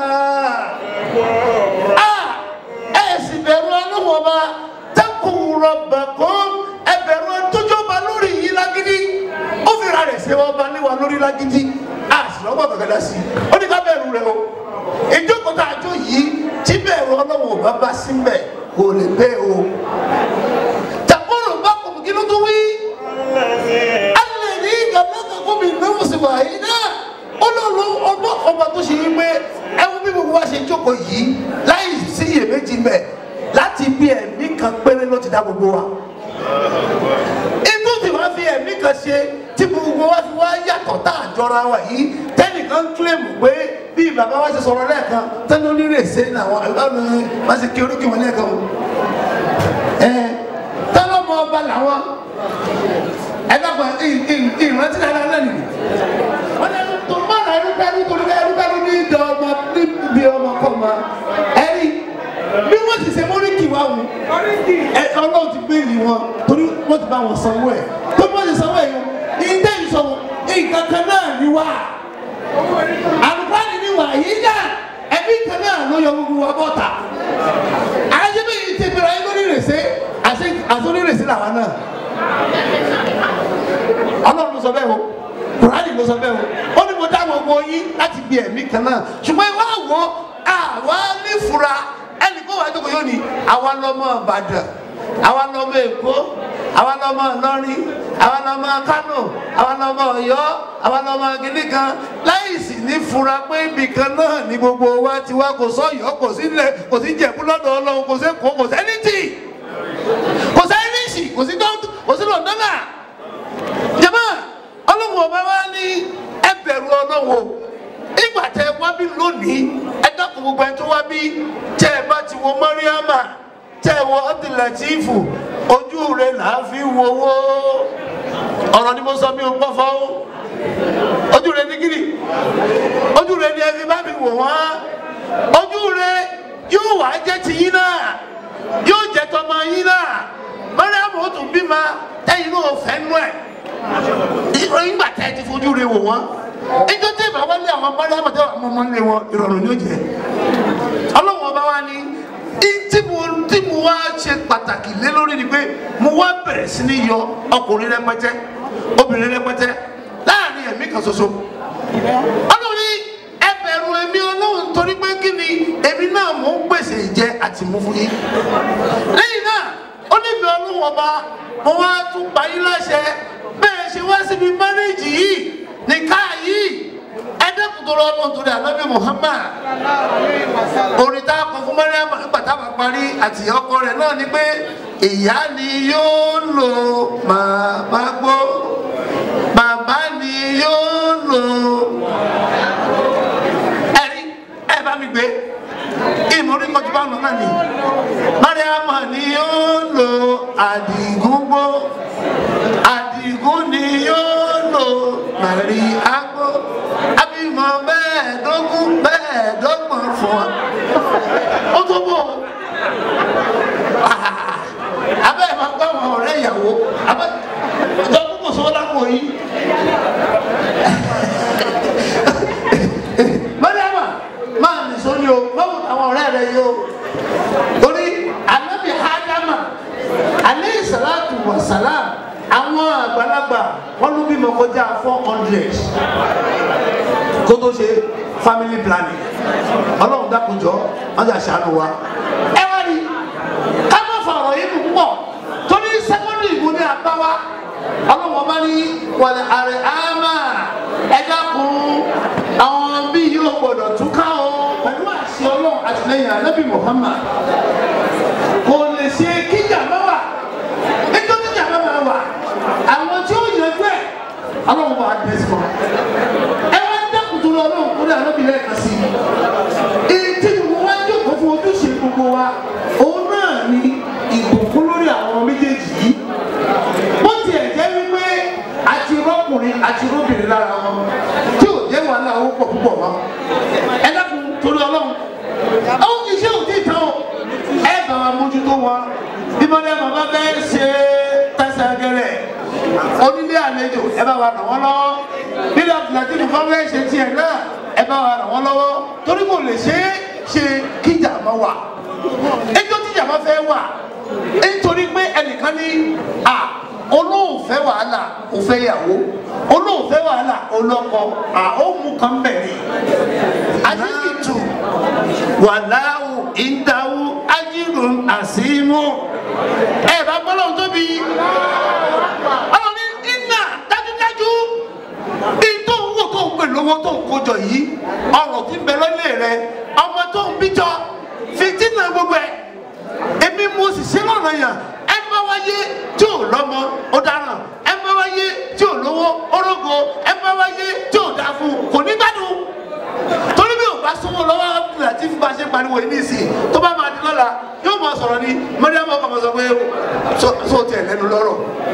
ẹ̀ sì bẹ̀rù ọlọ́wọ́ ọba tẹ̀kùn rọ̀bẹ̀kún ẹ bẹ̀rù ẹtọ́jọba lórí yìí lágídí ó fi ra rẹ̀ ṣe wọn bá níwà lórí lágídí a sì lọ́gbọ̀n kankan dá sí i ó ní ká bẹ̀rù rẹ̀ o ìjókòó tá a jó yìí tí bẹ̀rù ọlọ́wọ́ bá bá sí mbẹ̀ kò lè bẹ́ o tàkùrù bá kò kí ló tó wí alẹ́ ní gàmẹ́gà gómi náwó sì wà yìí náà olóòlù ọgbọ́n ọba tó ṣe yí pé ẹ wo bí gbogbo wa ṣe jókòó yìí láì sí iyèméjì mbẹ̀ láti bí ẹ̀mí kan péré ló ti dá gbogbo wa inú tí wọ́n fi ẹ̀mí kan ṣe tí gbogbo wa fi wá yàtọ̀ tá a jọra wa yìí tẹ́nìkan kílèmù pé bí bàbá wa ṣe sọ̀rọ̀ lẹ́ẹ̀kan tẹ́ni onírèsé ní àwọn ọ̀nà wọ́n ṣe kí oríkì wọn lẹ́ẹ̀kan o ẹ tọ́lọ́mọ ọba làwọn ẹ dàgbà ìrántí dáadáa náà nìyí wọ́n lẹ́nu tó má ra ẹrú dání torí ká ẹrú dání ní ìdá ọmọ níbi ọmọ kọ́ ma ẹ̀rí bí wọ́n ti ṣe mọ́ríkì wá wù ẹ ọlọ́run ti bẹ́ẹ̀lì wọn torí wọ́n ti bá wọn sanwó ẹ̀ tó bí wọ́n ti sanwó ẹ̀ yẹn ìdá ìsọ̀wọ́ nǹkan kan náà ni wá àlùfáàní ni wà yìí dà ẹbí kan náà ló yọ gbogbo wa bọ́ta àyẹ̀bí yìí ti bẹ̀rẹ̀ ayé lórí rèsé àsórí rèsé làwọn náà ọlọ́run ló sọ bẹ́ẹ̀ o kùránì ló sọ bẹ́ẹ̀ o ó ní mo dá gbogbo yín láti bí ẹ̀mí kan náà ṣùgbọ́n ìwà wo àwa nífura ẹnì kó wà á jókòó yóò ní àwa lọ́mọ ìbàdàn àwa lọ́mọ èkó àwa lọ́mọ ìlọrin àwa lọ́mọ kánò àwa lọ́mọ ọ̀yọ́ àwa lọ́mọ gidi kan láì sì ní fura pé ibì kan náà ní gbogbo wa ti wá kò sọ́yọ́ kò sí ilẹ̀ kò sí jẹ̀bú lọ́dọ̀ ọlọ́run kò sí kò kò sẹ́ni tì kò sẹ́ni sì kò sí dọ́ńtò kò sí lọ́ndọ́nà jama ọlọ́run ọba wa ní ẹ bẹ̀rù ọlọ́run o ìgbà tẹ wá bí lónìí ẹ dákun gbogbo ẹni tó wá bí tẹ ẹ bá ti wo mọ́ríámà tẹ ẹ wo ọdúnlẹ̀tìfù ojú rẹ là á fi wowó ọ̀rọ̀ ni mo sọ mi ò gbọ́ fọ́ o ojú rẹ ní kiri ojú rẹ ní ẹbí bá mi wò wọ́n ojú rẹ yóò wá jẹ́ tiyín náà yóò jẹ́ tọmọ yín náà mọ́ríámà ó tún bímọ ẹ̀yin náà fẹ́ nú ẹ̀ ìròyìn gbà tẹ́ ẹ ti fojú rẹ wò wọ́n ẹjọ́ tẹ́ ìbá wálé àwọn mọ́ríámà tẹ́ àwọn ọmọ nílé wọn ìrọ̀rùn ni ó jẹ́ ọlọ́run ọba wa ni tí mo tí mo wá ṣe pàtàkì lé lórí ni pé mo wá bẹ̀rẹ̀ sí ní yọ ọkùnrin rẹpẹtẹ obìnrin rẹpẹtẹ láàrin ẹ̀mí kan ṣoṣo ọlọ́run ní ẹ bẹ̀rù èmi ọlọ́run torí pé kí ni èmi náà mò ń pèsè ìjẹ àti mú fún yín lẹ́yìn náà ó ní mi ọlọ́run ọba mo wá tún pa yín láṣẹ bẹ́ẹ̀ ṣe wá síbi márẹ́jì yìí nìka yìí ẹ̀ẹ́dẹ́kùn tó lọ́ọ́ lọ́ọ́ torí ànábì Muhammad orin tá a kọ fún Mariam nígbà tá a bá parí àti ọkọ rẹ̀ náà ni pé ìyá ni yóò lò màmá gbó bàbá ni yóò lò ẹ̀rí ẹ̀ bá mi gbé ìmọ̀rí kọjú bá wọn náà ni Mariam ni yóò lò àdìgúngbó àdìgún ni yóò lò màrí àgbo abímọ mẹ́ẹ̀ẹ́dógún mẹ́ẹ̀ẹ́dọ́gbọ̀n fún wa ó tó bọ̀ abẹ́ ẹ̀ máa gbọ́ àwọn ọ̀rẹ́ ìyàwó abẹ́ ìjọ púpọ̀ sọ́wọ́ lápò yìí mọ́ríàmà máa nì sóní o báwo àwọn ọ̀rẹ́ rẹ yìí o torí anábì hádámà alẹ́ ìsàlátù wàsálàm àwọn àgbàlagbà wọn ló bímọ kọjá four hundred kó tó ṣe family planning ọlọ́run dákunjọ́ wọ́n jà ṣàánú wa. ẹ wá rí ká má fa ọ̀rọ̀ yìí kù púpọ̀ torí secondary ìbò ní àbáwá ọlọ́run ọba ní wàlẹ̀ àrẹ àmà ẹ dákun àwọn bí yóò gbọdọ̀ túká o pẹ̀lú àṣẹ ọlọ́run àtìlẹyìn ànábì Muhammad kò lè ṣe kíjà má wà nítorí kíjà má má wà àwọn tí ó yanjú ẹ̀ ọlọ́run bá dé sí wọn ẹ wá dákun tó lọ ọlọ́run kó lè ànábìlẹ̀ ẹ̀ka sí i ètí gbogbo wa jókòó fún ojúṣe gbogbo wa òun náà ni ìbùkún lórí àwọn méjèèjì yìí bó tiẹ̀ jẹ́ wípé àti rọ́kùnrin àti rọ́bìnrin lára wọn tí ò jẹ́ wàhálà owó pọ̀ púpọ̀ wọn ẹ dákun torí ọlọ́run àwọn iṣẹ́ ò tí ì tán o ẹ bá wa mójútó wọn bí mọ́lẹ́ bàbá bẹ́ẹ̀ ṣe tẹ̀sẹ̀ gẹ̀rẹ̀ onílé àlejò ẹ bá wa ràn wọ́n lọ́wọ́ nílẹ̀ àtìlẹ́tì nìkan fẹ́ ṣe tiẹ̀ náà ẹ bá wa ràn wọ́n lọ́wọ́ torí kò lè ṣe é ṣe kíjà máa wà ẹjọ́ tíjà máa fẹ́ wà nítorí pé ẹnìkan ní à olóòfẹ́ wàhálà òfẹ́ yàwó olóòfẹ́ wàhálà olọ́kọ à ó mú kan bẹ̀rẹ̀ àdìsítù wàláwù ìdáwù ájírùn àsìmù ẹ bá gbọ́dọ̀ tóbi ọlọ́run ní iná dájúdájú bí tó ń wò tó ń pè lówó tó ń kójọ yìí ọrọ̀ tí ń bẹ lọ́lẹ̀ rẹ ọmọ tó ń bíjọ fìtínà gbogbo ẹ̀ èmi mo sì ṣe lọ́nà yàn ẹ bá wáyé tí ò lọ́mọ ó dáràn ẹ bá wáyé tí ò lówó orógo ẹ bá wáyé tí ò dáa fún kò ní gbádùn torí bí ò bá sọ́wọ́ lọ́wọ́ láti fi bá ṣe pariwo yìí nísìnyí tó bá máa di lọ́la yóò máa sọ̀rọ̀ ni mọ́ríàmọ́ kàn máa sọ pé sọ tiẹ̀ lẹ́nu lọ́rọ̀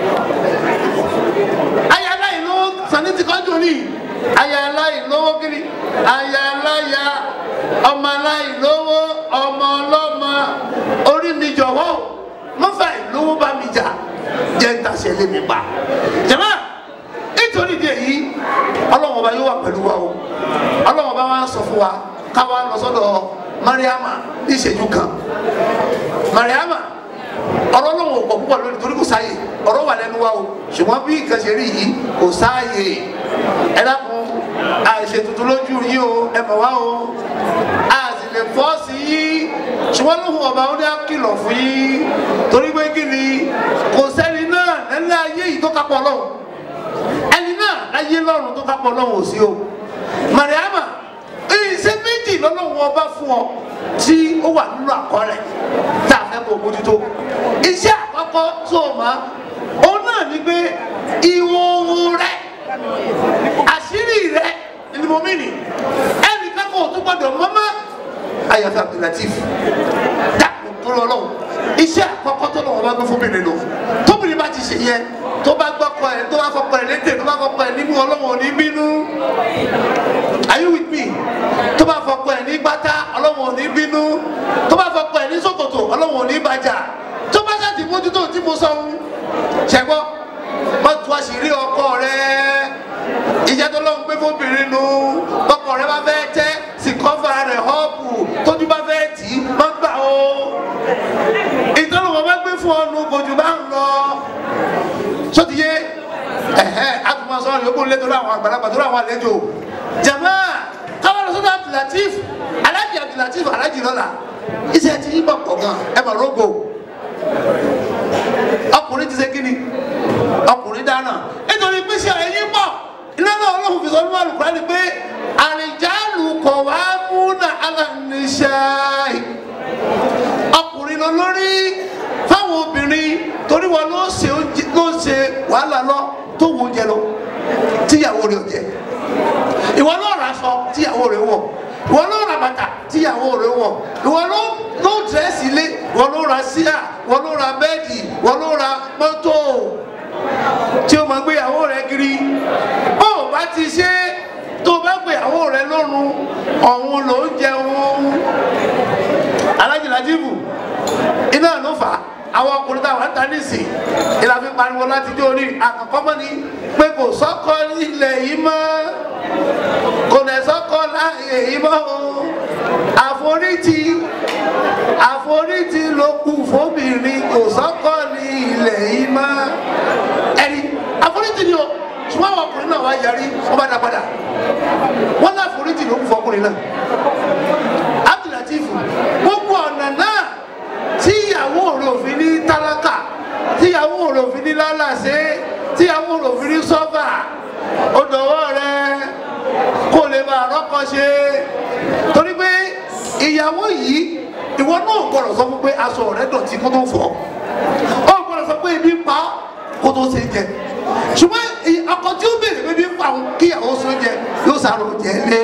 aya aláì lówó sani ti kọjú ní aya aláì lówó kiri aya aláya ọmọ aláì lówó ọmọ ọlọ́mọ orí mi jọ̀wọ́ mọ́fà ìlówó bá mi jà jẹ́ ń tàṣẹ lé mi pa jẹ̀mọ́ nítorí ìdí èyí ọlọ́wọ́n ọba yóò wà pẹ̀lú wa o ọlọ́wọ́n ọba wa ń sọ fún wa káwa lọ sọ́dọ̀ mariama ní ìṣẹ́jú kan mariama ọ̀rọ̀ lọ́wọ́ pọ̀ púpọ̀ lónìí torí kò sáàyè ọ̀rọ̀ wà lẹ́nu wa o ṣùgbọ́n bí nǹkan ṣe rí yìí kò sáàyè ẹ dákun àìṣe tuntun lójú yín o ẹ mọ̀ wá o a sì lè fọ́ sí yín ṣùgbọ́n lóhùn ọba ó ní àkìlọ̀ fún yín torí pé kí ni kò sẹ́ni náà lẹ́lẹ́ ayé yìí tó kápọ̀ lọ́hùn ẹni náà láyé lọ́rùn tó kápọ̀ lọ́hùn ò sí o mariama iṣẹ́ méjì lọ́lọ́run ọba fún ọ tí ó wà nínú àkọọ́lẹ̀ tá a fẹ́ kó mójútó iṣẹ́ àkọ́kọ́ tó o mọ̀ òun náà ni pé ìhòòhò rẹ àṣírí rẹ ni mo mìíní ẹnì kankan ò tún gbọdọ̀ mọ́mọ́ ayọ̀fẹ́ abdulatif dàpọ̀ tó lọ́wọ́ iṣẹ́ àkọ́kọ́ tó lọ́wọ́ bá gbé fún mi nínú tóbìnrin bá ti ṣe yẹn tó bá gbọ́kọ ẹ̀ tó bá fọkọ ẹ̀ létè tó bá fọkọ ẹ̀ nímú ọlọ́wọ́ ò ní bínú are you with me tó bá fọkọ ẹ̀ ní gbátá ọlọ́wọ́ ò ní bínú tó bá fọkọ ẹ̀ ní ṣòkòtò ọlọ́wọ́ ò ní bàjá tó bá ṣàtì mójútó tí mo sọ ń ṣẹgbọ́ má tu àṣírí ọkọ rẹ ìjẹ́ tó lọ́n gbé fóbìnrin nu ọkọ rẹ bá fẹ́ tẹ́ sì kọ́fà rẹ̀ họ́ọ̀pù tójú bá fẹ́ tì í má gbà o ìtọ́lùwọ̀n bá gbé fún ọ nu kò jù bá ń lọ sotiye ẹhẹ akuma sọ̀rọ̀ yòókù lé torí àwọn àgbàlagbà torí àwọn àlejò jama káwọn sọ́dọ̀ abdulatif alájì abdulatif alájì lọ́la iṣẹ́ ti yí bọ̀ pọ̀ gan ẹ mà rógò ọkùnrin ti ṣe kíni ọkùnrin dáná nítorí pé ṣe ẹyin pọ̀ iná náà ọlọ́run fi sọ nínú àlùkò ni pé àrìjálù kọ̀ wá múnà alàníṣáì ọkùnrin lọ lórí fáwọn obìnrin torí wọn ló ṣe oúnjẹ ló ṣe wàhálà lọ tó wo oúnjẹ lọ tíyàwó rẹ̀ ò jẹ ìwọ ló ra aṣọ tíyàwó rẹ̀ wọ̀ ìwọ ló ra bàtà tíyàwó rẹ̀ wọ̀ ìwọ ló ló dírẹ́sì ilé ìwọ ló ra síà ìwọ ló ra bẹ́ẹ̀dì ìwọ ló ra mọ́tò tí o máa gbé ìyàwó rẹ̀ kiri bó o bá ti ṣe tó o bá gbé ìyàwó rẹ̀ lọ́rùn ọ̀hún ló ń jẹun alájìlájìbù iná ló fà á àwọn ọkùnrin táwọn ń ta nísìn ìlà fi pariwo láti jó orí àkọ́kọ́ mọ́ ni pé kò sọ́kọ ilẹ̀ yìí mọ́ kò dẹ̀ sọ́kọ láàyè yìí mọ́ o àforítì àforítì ló kù fóbìnrin kò sọ́kọ ní ilẹ̀ yìí mọ́ ẹni àforítì ni o ṣùgbọ́n àwọn ọkùnrin náà wá yarí wọ́n bá dá padà wọ́n náà àforítì ló kù fọkùnrin náà abdulatif gbogbo ọ̀nà náà tíyàwó rẹ̀ òfin ní tálákà tíyàwó rẹ̀ òfin ní lálàsé tíyàwó rẹ̀ òfin ní sọ́fà ó dọ̀wọ́ rẹ̀ kó lè bá àrọ́kọ ṣe torí pé ìyàwó yìí ìwọ náà gbọ́dọ̀ sọ fún pé aṣọ rẹ̀ dọ̀tí kó tó fọ̀ ó gbọ́dọ̀ sọ pé ibi ń pa kó tó ṣe jẹ ṣùgbọ́n ọkọ tí ó béèrè pé ibi ń pa òun kíyàwó sọ jẹ yóò sàrò jẹ lé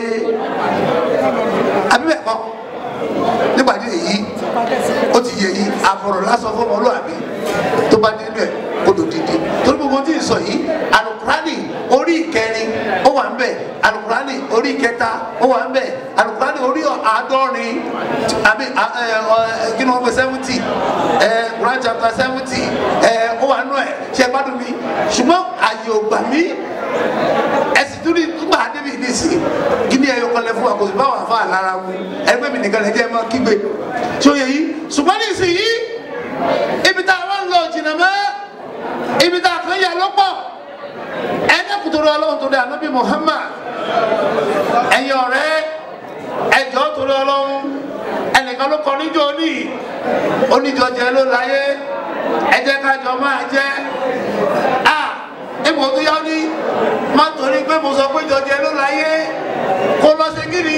àbí bẹ́ẹ̀ kọ́ nígbà tí èyí ó ti yẹ yìí àbọ̀rọ̀ lásán fún ọmọlúwàbí tó bá dé bẹ̀ kó tó dìde torí gbogbo tí ì sọ yìí alukurani orí ìkẹrin ó wà ń bẹ̀ alukurani orí ìkẹta ó wà ń bẹ̀ alukurani orí àádọ́rin àbí kí ni wọ́n pè seventy Quran chapter seventy ó wà nù ẹ̀ ṣe gbádùn mi ṣùgbọ́n àyè ò gbà mí ẹsì tó ní gbà débi nísìnyí kí ni ẹyọ kan lẹ fún wa kò sí báwọn afa àlára mu ẹgbẹ́ mi nìkan lẹ jẹ́ ẹ máa kígbe tí ó yẹ yìí ṣùgbọ́n nísìnyí ibi tá a wá ń lọ jìnnà mọ́ ibi tá a kan yà lọ́pọ̀ ẹni kùtùrù ọlọ́run tó dé ànábì Muhammad ẹ̀yin ọ̀rẹ́ ẹjọ́ tó dé ọlọ́run ẹnìkan ló kọ níjọ́ ní oníjọ jẹ ló láyé ẹ jẹ́ kájọ máa jẹ́ a ipò tó yá ní má torí pé mo sọ pé jọjẹ ló láyé kó lọ sí kíni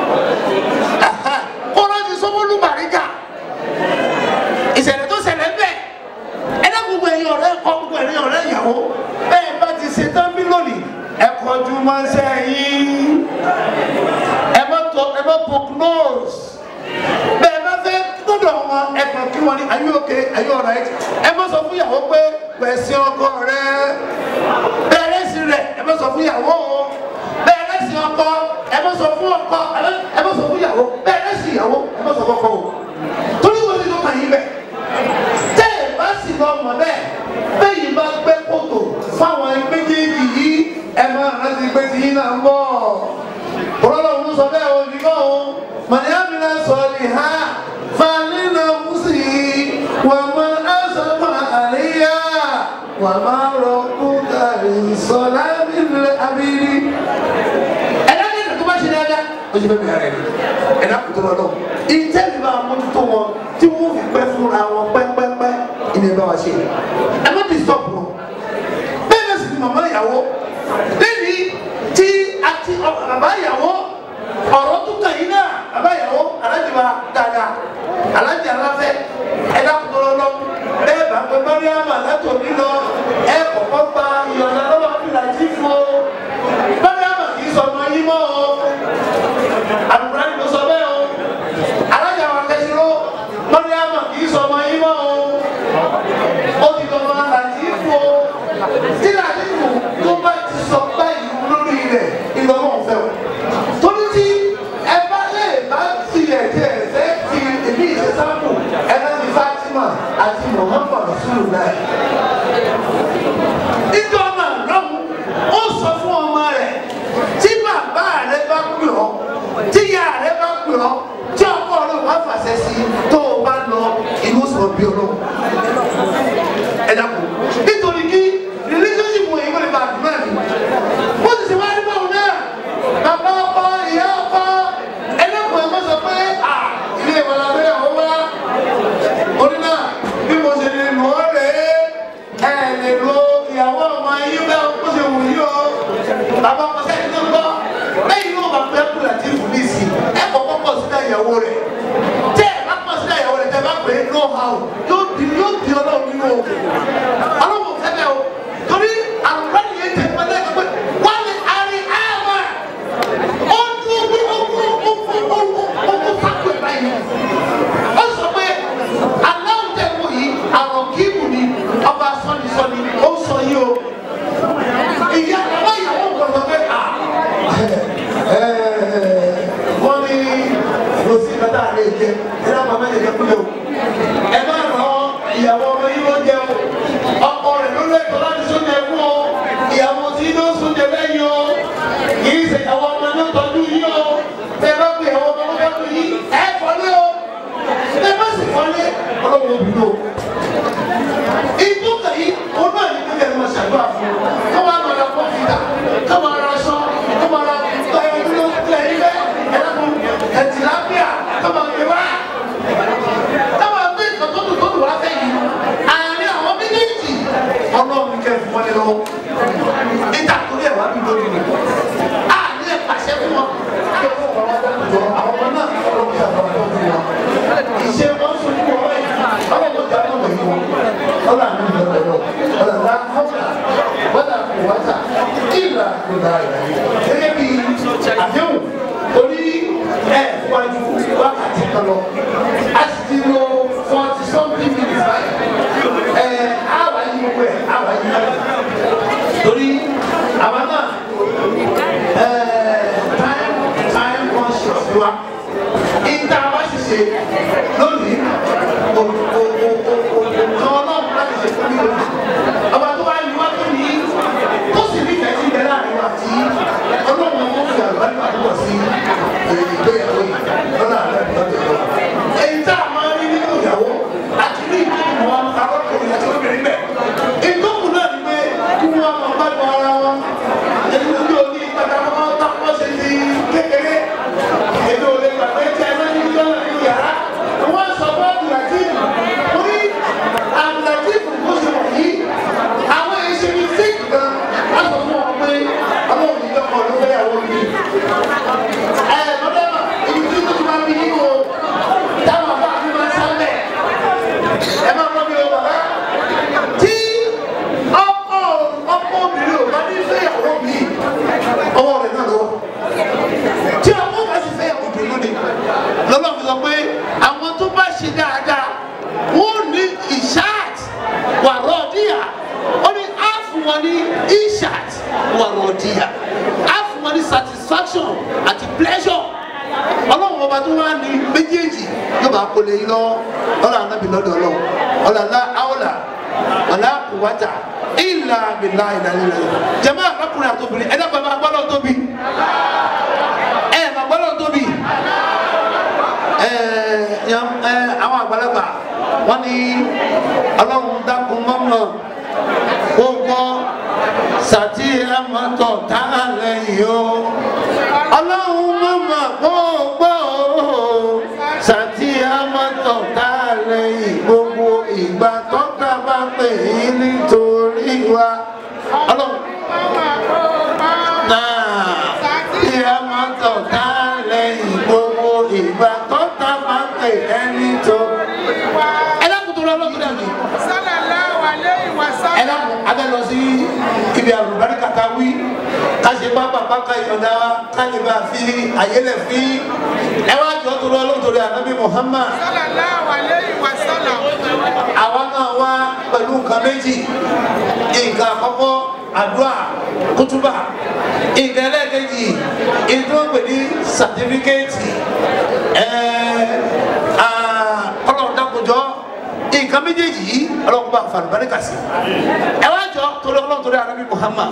kó lọ sí sọmọlú bàríkà ìṣẹ̀lẹ̀ tó ṣẹlẹ̀ bẹ́ẹ̀ ẹ̀dá gbogbo ẹ̀yin ọ̀rẹ́ ẹ̀kọ́ gbogbo ẹ̀yin ọ̀rẹ́ ìyàwó bẹ́ẹ̀ bá ti ṣe tán bí lónìí ẹ̀kọ́ ju máa ń ṣe yín ẹ má tó ẹ má poke nose bẹ́ẹ̀ bá fẹ́ gbọ́dọ̀ wọn ẹ̀kọ́ kí wọ́n ní are you okay are you alright ẹ má sọ fún ìyàwó pé pẹ̀sì ọkọ rẹ bẹ́ẹ̀ sí rẹ̀ ẹ má sọ fún ìyàwó bẹ́ẹ̀ sí ọkọ ẹ má sọ fún ọkọ ẹ má sọ fún ìyàwó bẹ́ẹ̀ sí ìyàwó ẹ má sọ fún ọkọ o torí wọ́n ti tó kàn yín bẹ́ẹ̀ tẹ́ ẹ bá sì lọ mọ̀ bẹ́ẹ̀ bẹ́ẹ̀ yìí bá gbẹ́ kòtò fáwọn méjèèjì yìí ẹ máa rántí ní pé tí yín náà ń bọ̀ ọlọ́run sọ bẹ́ẹ̀ o ní kọ́ o màdìyàmínà sọ ní ha fanina musi wà má asọ́fà àríyá wà má rọ kúkàrí sọlá nílẹ̀ abiri. ẹ̀dá ní ìdàgbọ́ bá ṣe dáadáa ó ṣe bẹ́ẹ̀ bẹ̀rẹ̀ rẹ̀ ẹ̀dá kò tó lọ lọ. ìjẹ́bi bá mójútó wọn tí wọ́n fi pẹ́ fúnra wọn pẹ́pẹ́pẹ́ ìní bá wa ṣe. ẹ má ti sọ̀pù wọn bẹ́ẹ̀ bẹ́ẹ̀ sì ni màmá ìyàwó lẹ́ni tí a ti bàbá ìyàwó ọ̀rọ̀ tó kàn yín náà bàbá ìyàwó alájì wa dáadáa alájì aláfẹ́ ẹ̀dá kúndùrọ̀ lọ bẹ́ẹ̀ bá pẹ́ mọ́ríàmà látòmí lọ ẹ̀ kọ̀kọ́ gba ìyọ̀nà lọ́wọ́ àbílájí fún o mọ́ríàmà kì í sọ ọmọ yín mọ́ o àbúrò ló sọ bẹ́ẹ̀ o alájì àwọn akẹ́sìrò mọ́ríàmà kì í sọ ọmọ yín mọ́ o ó ti lọ́ máa làjí fún o tí làdínkù tó bá ti sọ báyìí lórí rẹ̀ ìlọ́mọ̀ ọ̀fẹ́ o. torí tí ẹ bá lè bá tilẹ̀ tí ẹ fẹ́ fi èmi ìṣe sáàpù ẹ bá ti Fatima àti Muhammad Rasulullah. ìjọ náà lọ́hùn ó sọ fún ọmọ rẹ̀ tí bàbá rẹ̀ bá pè ọ́ tí ìyá rẹ̀ bá pè ọ́ tí ọkọ rẹ̀ wá fàṣẹ sí tó o bá lọ inú sọ̀rọ̀ bí ọlọ́run ẹ dàpọ̀ nítorí kí relationship wọn yìí wọ́n lè ba àdúrà ni wọ́n sì ṣe wá ní báwọn náà bàbá ọkọ ìyá ọkọ ẹlẹ́kùn ẹ̀ má sọ pé à ilé ìwà làbẹ́ àwọn wá oní náà bí mo ṣe lè lò ó rè é ẹ lè lo ìyàwó ọmọ yín bẹ́ẹ̀ kó ṣe wù yí o bàbá ọkọ sẹ́yìn tó ń gbọ́ lẹ́yìn náà bàbá ẹ̀ kú láti fún mi sí ẹ kọ́kọ́ pọ̀ sílẹ̀ ìyàwó rẹ̀ tẹ́ ẹ bá pọ̀ sílẹ̀ ìyàwó rẹ̀ tẹ́ ẹ bá pè é no how yóò di yóò di ọlọ́run nínú o ọlọ́run fẹ́lẹ́ o torí àlùkò yẹn tẹ̀ pẹ́ lẹ́yìn pé wọ́n lè àrí àmà ó dúró pé ó kú ó kú ó kú ó kú sákò ẹ̀ báyìí ó sọ pé aláwọ̀ tẹ̀ wọ̀ yìí àrùn kíìmù ni ọba sọ́ni-sọ́ni ó sọ yìí o ìyá bàbá ìyàwó gbọdọ̀ pé à wọ́n ní kò sí kátà lè jẹ ẹ náà máa mẹ́jẹ̀ kúlẹ̀ o ẹ má ràn ìyàwó ọmọ yìí ló jẹ o ọkọ rẹ̀ ló lẹ́tọ̀ọ́ láti sóúnjẹ fún o ìyàwó tí ló sóúnjẹ lẹ́yìn o kì í ṣe ìyàwó ọmọ ló tọ́jú yìí o tẹ bá pè ìyàwó ọmọ ló fẹ́ pè yìí ẹ fọlé o tẹ bá sì fọlé ọlọ́wọ́ obìnrin o ìtú kàyí òun náà ní kíkẹ́ ló ṣàdúrà fún un kó máa lọ ra kọ́fìtà kó máa ra aṣọ kó máa ra ẹ̀ẹ́dúró ilẹ̀ ilẹ̀ ẹ̀dàkùn ẹ̀tìlápíà kó máa gbé wá táwọn gbé nǹkan tó dùn tó dùn wá fẹ́ yìí àárín àwọn méjèèjì ọlọ́run kẹ́ fún wọn ní lọ́wọ́ níta torí ẹ̀ wá bí lórí ni a ní ẹ̀ pàṣẹ fún wọn kí wọ́n fọwọ́ dákùjọ àwọn ọmọ náà ọlọ́run kí àwọn ọmọ tó wọn ìṣe wọn sojú wọn báyìí ọlọ́run jà náà wọ̀nyí wọn ọlọ́run àmì ìjọba ẹ̀rọ ọlọ́run lá họ́ọ̀tà wọ́dà kò wáta ìlà kò dára gẹ́gẹ́ bí àdéhùn torí ẹ̀ wájú wákàtí kan lọ a sì ti lo forty something minutes báyìí ẹ̀ àwa yí gbogbo ẹ̀ àwa yí báyìí torí àwa náà ẹ̀ time time conscious wa ìta wa sì ṣe lónìí o o o o o kan ọlọ́run láti ṣe fún mi lónìí ọba tó wá ní wá tó ní tó sì ní ìfẹ́ sí ìbẹ̀ láàrin wa tí ọlọ́run ọmọ fi àlùbáríkà púpọ̀ sí ìgbéyàwó yìí lọ́nà àlẹ́ lọ́dọ̀ lọ. èyí tá a máa ń rí nínú ìyàwó àti ní ìdílé wọn arákùnrin àti obìnrin bẹ̀. ìdókùn náà ni pé kí wọ́n máa bá gbọ́ ara wọn. èyí ló ní oní ìpadà wọn táwọn ṣe ti kékeré. èmi ò lè gbàgbé tí a máa ń yí lọ́nà nínú yàrá. wọ́n sọ fún abdulhakeem orí abdulhakeem kò ṣe wọ̀nyí. àwọn èyí ṣe ní fíìkì gan. wọ́n sọ fún wọn pé àwọn òyìnbó kan ló fẹ́ yàwó mi ẹ lọ́dọ̀ ibi tí tó ti máa bí yín o táwọn bá fi máa sálẹ̀ ẹ máa lọ́ bí o bàbá tí ọkọ ọkọ obìnrin ò bá ní fẹ́yàwó mi ọwọ́ rẹ̀ náà lọ́wọ́ tí ọkọ bá sì fẹ́yàwó obìnrin ni lọ́lọ́ fi sọ pé àwọn tó bá ṣe dáadáa wọ́n ní ìṣáàt wà rọ́ọ̀díyà ó ní á fún wọn ní ìṣáàt wà rọ́ọ̀díyà á fún wọn ní satisfaction àti pleasure ọlọ́run ọba tó wá ní méjèèjì yóò bá kó lè yín lọ́wọ́ ọlọ́run anábì lọ́dọ̀ ọlọ́run ọlọ́run aláwọ̀là ọ̀là kùwátà ìlà bìlà ìlà ìlà jẹmọ ọkùnrin àtòbìnrin ẹdá bàbá gbọdọ tóbi ẹ bàbá gbọdọ tóbi ẹ yan- ẹ àwọn àgbàlagbà wọn ní ọlọ́run dákun mọ́mọ́ gbogbo sàtì ẹ̀mọ́tọ̀ tá a lẹ́yìn o ọlọ́run mọ́mọ́ gbogbo sàtì ẹ̀mọ́tọ̀ tá a lẹ́yìn gbogbo ìgbà tó ká bá pè é nítorí wa ọlọ́run náà sàtì ẹ̀mọ́tọ̀ tá a lẹ́yìn gbogbo ìgbà tó ká bá pè é nítorí wa. ẹ dákun tó lọ́ọ́ lọ́ọ́ tó dàbí ẹ dákun abẹ́ lọ sí ibi àlùbáríkà ká wí ká ṣe pápá pápá ìyọ̀dá wa ká lè bá a fi àyẹlẹ̀ fi ẹ wá jọ tó lọ lóòótọ́ ànábì Muhammad àwa náà wá pẹ̀lú nǹkan méjì nǹkan àkọ́kọ́ àdúrà kútúbà nǹkan ẹlẹ́ẹ̀kejì ìdúrógbè ní sàtífíkẹ́ẹ̀tì ọlọ́run dákòjọ́ nǹkan méjèèjì yìí ọlọ́run bá fa àlùbáríkà sí ẹ wá jọ torí ọlọ́run torí ànábì Muhammad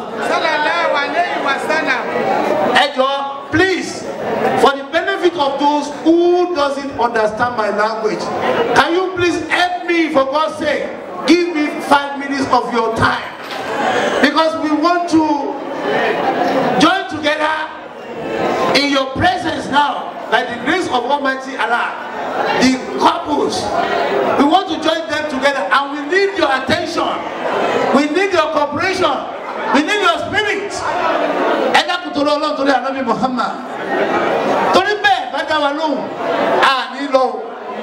ẹ jọ please for the benefit of those who doesn't understand my language can you please help me for God's sake give me five minutes of your time because we want to join together in your presence now by the grace of Almighty Allah the couples we want to join them together and we need your attention we need your cooperation we need your spirit ẹ dákun torí ọlọ́run torí ànábì Muhammad torí bẹ́ẹ̀ bá dá wa lóhùn a ní lọ o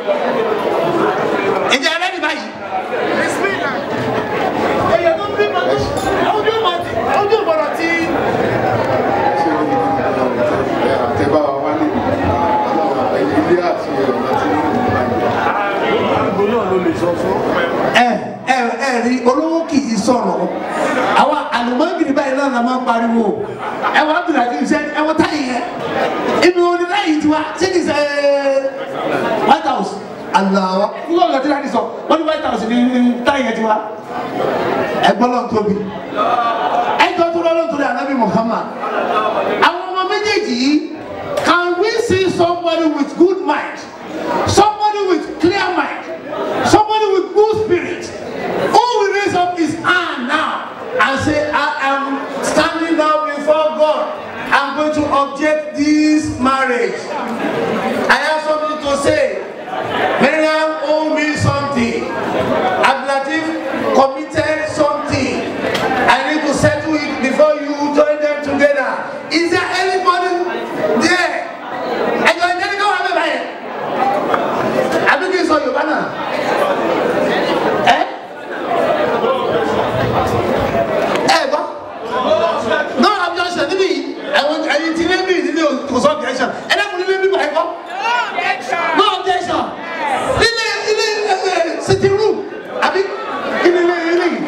ìjà ẹlẹ́ni báyìí èyàn tó ń bí mọ́tò ojú ìmọ̀ ojú ìmọ̀ràn tí àtẹ̀bá wa wálé àwọn ilé àti ọ̀nà tí ẹ ẹ ẹ rí olówó kì í sọ̀rọ̀ àwa àlùmọ́gìrì báyìí náà la máa ń pariwo ẹ wọ́n á bìrà kí n ṣe ẹ wọ́n táyì yẹn ibi wo ni láyìí tiwa ṣé kì í ṣe white house aláwa kúkọ́ ọ̀gá tí láti sọ wọ́n ní white house ní táyì yẹn tiwa ẹ gbọ́ lọ́n tóbi ẹ jọ tó lọ́n tóbi ànábì Muhammad àwọn ọmọ méjèèjì yìí can we see somebody with good mind somebody with clear mind somebody with good spirit who will raise up his hand now and say I am standing now before God I'm going to object this marriage I have something to say Miriam owe me something Abdulatif committed something I need to settle it before you join them together is there anybody there ẹjọ ìjẹni kí wọn bẹ báyìí àbí kí n sọ Yorùbá náà ẹ ẹ gbọ́ no objection níbí àwọn ẹyin tí níbí nílé kò sọ objection ẹ dẹ́kun nílé bíbá ẹ kọ́ no objection nílé ilé ẹ sitting room àbí ilé ilé ilé yìí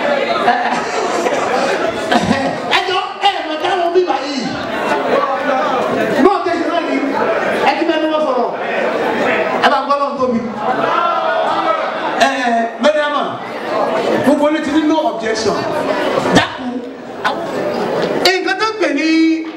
ẹjọ ẹ mọ̀ká wọn bíbá yìí no objection náà ni ẹ ti bẹ́ẹ̀ ni wọ́n sọ̀rọ̀ ẹ bá gbọ́ lọ́n tóbi ẹ mẹ́rìàmà gbogbo ní ti ní no objection dákun nǹkan tó ń pè ní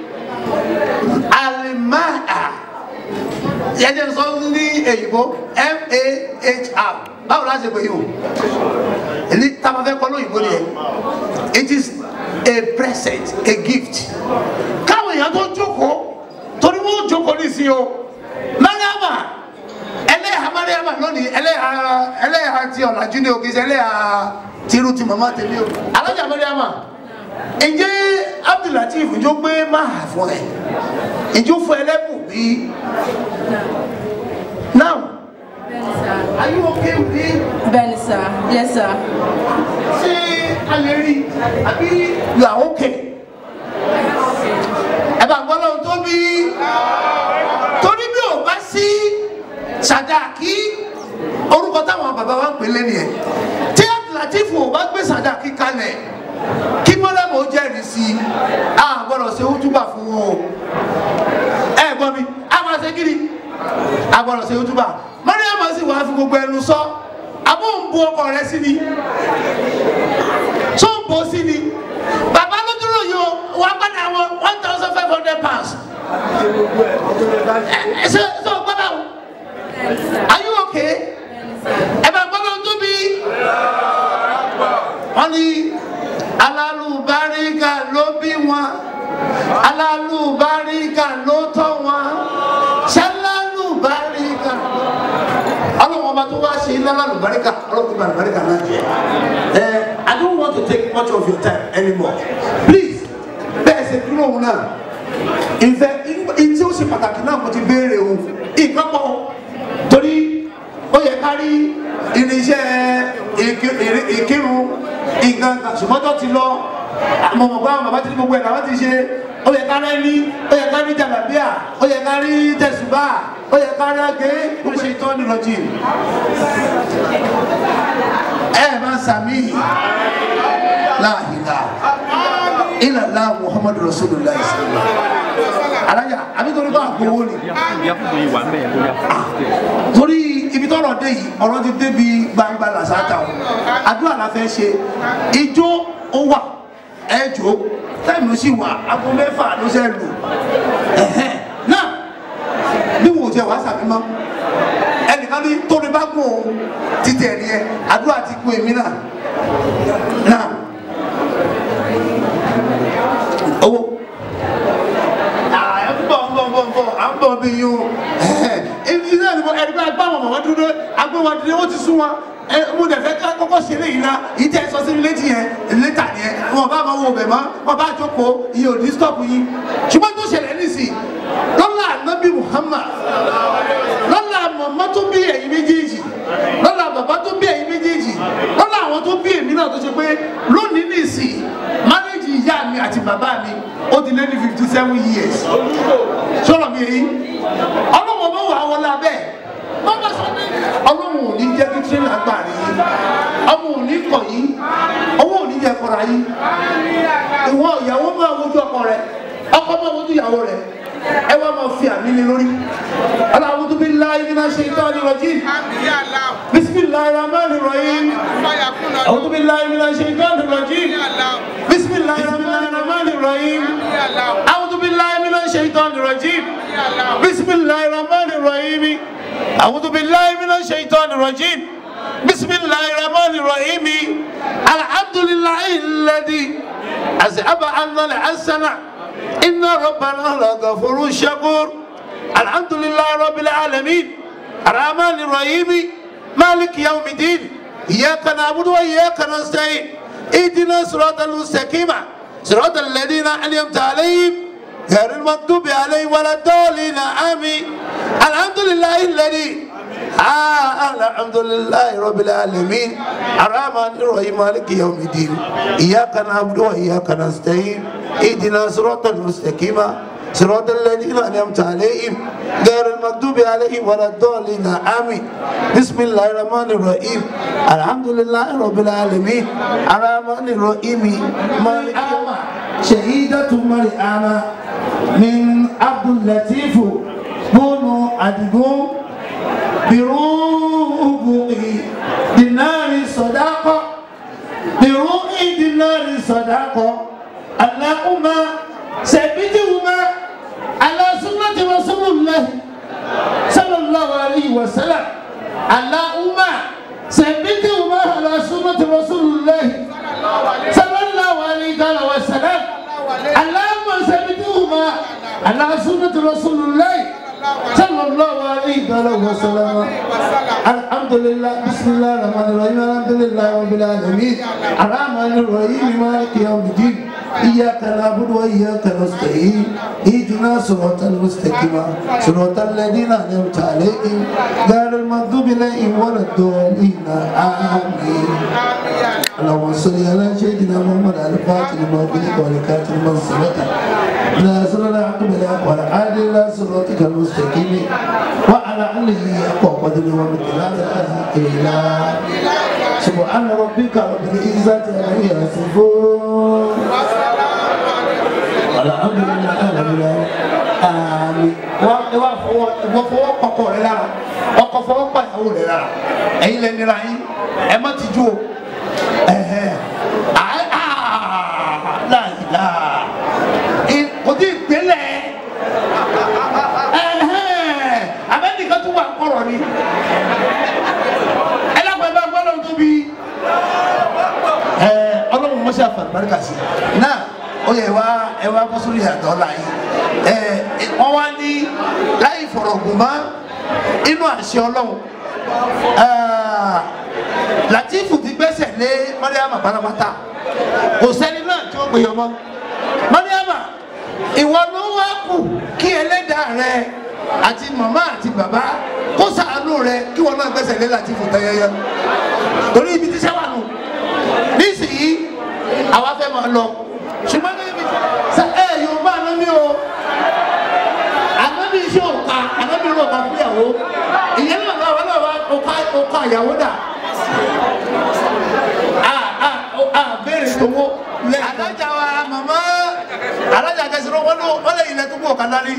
alimáà yẹjẹ sọ ní èyìnbó m-a-h-r báwo la ṣe pè yìí o èyí táwọn fẹ́ kọ́ lóyìnbó ni ẹ it is a present a gift káwọn èèyàn tó jókòó torí wọn jókòó ní sí o mẹ́rìàmà ẹlẹ́yà mariama lónìí ẹlẹ́yà ẹlẹ́yà ti ọ̀làjú ni o kì í ṣe ẹlẹ́yà tìrú ti màmá tèmi o alájà mariama ǹjẹ́ abdulateef ǹjọ́ gbé máa fún ẹ ǹjọ́ fún ẹ lẹ́bùn bí now are you okay with it Bẹ́ẹ̀ni sir, yes sir. ṣé a lè rí àbí you are okay ẹ bá gbọ́ lọ́wọ́ tó bí torí bí ò bá sí sàdáàkì orúkọ táwọn bàbá wa ń pè lé nìyẹn tí àtìlátífù ò bá gbé sàdáàkì kalẹ̀ kí mọ́lẹ́mọ̀ ó jẹ́rìí sí i a gbọ́dọ̀ ṣe ojúbà fún wọn o ẹ gbọ́ mi a gbọ́dọ̀ ṣe kí ni a gbọ́dọ̀ ṣe ojúbà mọ́lẹ́mọ̀ sì wá fi gbogbo ẹnu sọ àbọ̀ ń bu ọkọ rẹ sí ni tó ń bọ̀ sí ni bàbá ló dúró yìí o wà padà wọ one thousand five hundred pounds ẹ ṣe ṣe o gbọ́dọ̀ o are you okay ẹ bá gbọ́dọ̀ tóbi wọ́n ní alálùbáríkà ló bí wọn alálùbáríkà ló tọ́ wọn ṣálálùbáríkà ọlọ́wọ́n bá tó wá ṣe iná lálùbáríkà ọlọ́wọ́n bá lùbáríkà náà jẹ ẹ I don't want to take much of your time anymore please bẹ́ẹ̀ ṣe dúró òun náà ìfẹ́ ìtí ó ṣe pàtàkì náà mo ti béèrè òun nǹkan pọ̀ torí ó yẹ ká rí irinṣẹ́ ìkí- ìrí- ìkírun nǹkan kan ṣùgbọ́n tó ti lọ àmọ́ mọ̀ pé àwọn bàbá ti ní gbogbo ẹ̀ làwọn ti ṣe ó yẹ ká rẹ́ ní ó yẹ ká rí jàlábíà ó yẹ ká rí tẹ̀sùbà ó yẹ ká rí agé ó ṣe tán ní lọ́jì ẹ máa sàmì láàhìlá ìlàlá muhammadu rasulullah sallallahu alájà àbí torí bá àgbowó ni torí ibi tọrọ dé yìí ọ̀rọ̀ ti débi gbangba làṣàtà o àdúrà la fẹ́ ṣe ijó ó wà ẹjọ́ táìmù ló sì wà aago mẹ́fà ló ṣe lù ẹ̀hẹ́n. náà bí wò ó jẹ wàá sàmì mọ́ ẹnìkan ní tóbi bá gùn òun títẹ̀ ẹ̀rí ẹ àdúrà ti kú èmi náà náà owó à ń bọ̀ ń bọ̀ ń bọ̀ ń bọ̀ à ń bọ̀ bí yín o ibi náà ni mo ẹni bá gbá wọn mọ̀ dúró agbé wọn dúró ó ti sún wọn ẹ mo dẹ̀ fẹ́ ká kọ́kọ́ ṣe léyìí náà yìí tẹ́ ẹ sọ sí létí yẹn létà yẹn wọn bá máa wo bẹ̀ mọ́ wọn bá jókòó iye ò ní stọ́ọ̀pù yín ṣùgbọ́n tó ṣẹlẹ̀ nísìnyí lọ́la ànábì Muhammad lọ́la mọ̀mọ́ tó bí ẹ̀yin méjèèjì lọ́la bàbá tó bí ẹ̀yin méjèèjì lọ́la àwọn tó bí èmi náà tó ṣe pé lónìí nìsín mánéjì ìyá mi àti bàbá mi ó ti lé ní fifty seven years sọ̀rọ̀ mi èyí ọlọ́wọ́ bá wà wọlé abẹ́ bàbá sọ pé ọlọ́wọ́ ò ní jẹ́ kí tírélà gbà rí ọmọ ò ní kọ̀ yìí owó ò ní jẹ́ kọ́ra yìí ìwọ ìyàwó máa wojú ọkọ rẹ ọkọ máa wojú ìyàwó rẹ ẹ wá máa fi àmì lé lórí aláwùjọ bí láyé nínú ṣe ìtọ́ ni rọ̀jì bisimilayi rahman rahim àwùjọ bí láyé nínú ṣe ìtọ́ ni rọ̀jì bisimilayi rahman rahim àwùjọ bí láyé nínú ṣe ìtọ́ ni rọ̀jì bisimilayi rahman rahim àwùjọ bí láyé nínú ṣe ìtọ́ ni rọ̀jì bisimilayi rahman rahim alhamdulilayi ladi azaba anzala asana. إن ربنا لغفور شكور الحمد لله رب العالمين الرحمن الرحيم مالك يوم الدين إياك نعبد وإياك نستعين اهدنا صراط المستقيم صراط الذين أنعمت عليهم غير المغضوب عليهم ولا الضالين آمين الحمد لله الذي آه الحمد لله رب العالمين الرحمن الرحيم مالك يوم الدين إياك نعبد وإياك نستعين اهدنا صراط المستقيم صراط الذين أنعمت عليهم غير المغضوب عليهم ولا الضالين آمين بسم الله الرحمن الرحيم الحمد لله رب العالمين الرحمن الرحيم مالك يوم شهيدة مريم من عبد اللطيف بن أدقون بروح دينار صداقة بروح دينار صداقة اللهم ثبتهما على سنة رسول الله صلى الله عليه وسلم اللهم ثبتهما على سنة رسول الله صلى الله عليه وسلم اللهم ثبتهما على سنة رسول الله صلى الله عليه وسلم الحمد لله بسم الله الرحمن الرحيم الحمد لله رب العالمين الرحمن الرحيم مالك يوم الدين إياك نعبد وإياك نستعين اهدنا صراط المستقيم صراط الذين أنعمت عليهم غير المغضوب عليهم ولا الضالين آمين اللهم صل على سيدنا محمد الفاتح لما أغلق والكاتب لما سبق ناصر الحق بالحق والعادل إلى صراطك المستقيم وعلى آله حق قدره ومقدار العظيم سبحان ربك رب العزة عما يصفون الحمد لله رب العالمين àmín wọ́n wá fọwọ́ ìwọ fọwọ́ kọkọ rẹ lára ọkọ fọwọ́ pàyàwó rẹ lára ẹ̀yin lẹ́nira yín ẹ má ti ju o ẹ̀hẹ́ àá láìlá kò tí ì gbélé ẹ̀hẹ́ abẹ́nìkan tún wà kọ̀rọ̀ ni ẹ lápẹ́ bá gbọ́dọ̀ tóbi ẹ ọlọ́run mọ́ṣẹ́ àfàlùbáríkà sí náà ó yẹ wá ẹ wá bọ́ sórí àdọ́ láyé ẹ wọ́n wá ní láì fọ̀rọ̀gùn mọ́ inú àṣẹ ọlọ́run Latifu ti gbẹ́sẹ̀ lé Mariama pátápátá kò sẹ́ni náà tí ó gbé yọmọ Mariama ìwọ ló wá kù kí ẹlẹ́dàá rẹ àti màmá àti bàbá kó ṣàánú rẹ kí wọn náà gbẹ́sẹ̀ lé Latifu tẹ́yẹyẹ torí ibi tí sẹ́wà nù nísìnyí àwa fẹ́ máa lọ ṣùgbọ́n níbi sẹ ẹ yorùbá anábì o anábì iṣẹ́ òka anábì rò ká fúyàwó ìyẹn náà náà wọn náà wá òka òka ìyàwó dà a a a béèrè tówó lẹ. alájà wa màmá alájà kẹsìrò wọn ló wọn lè ilẹ̀ tó kú ọ̀kan dání.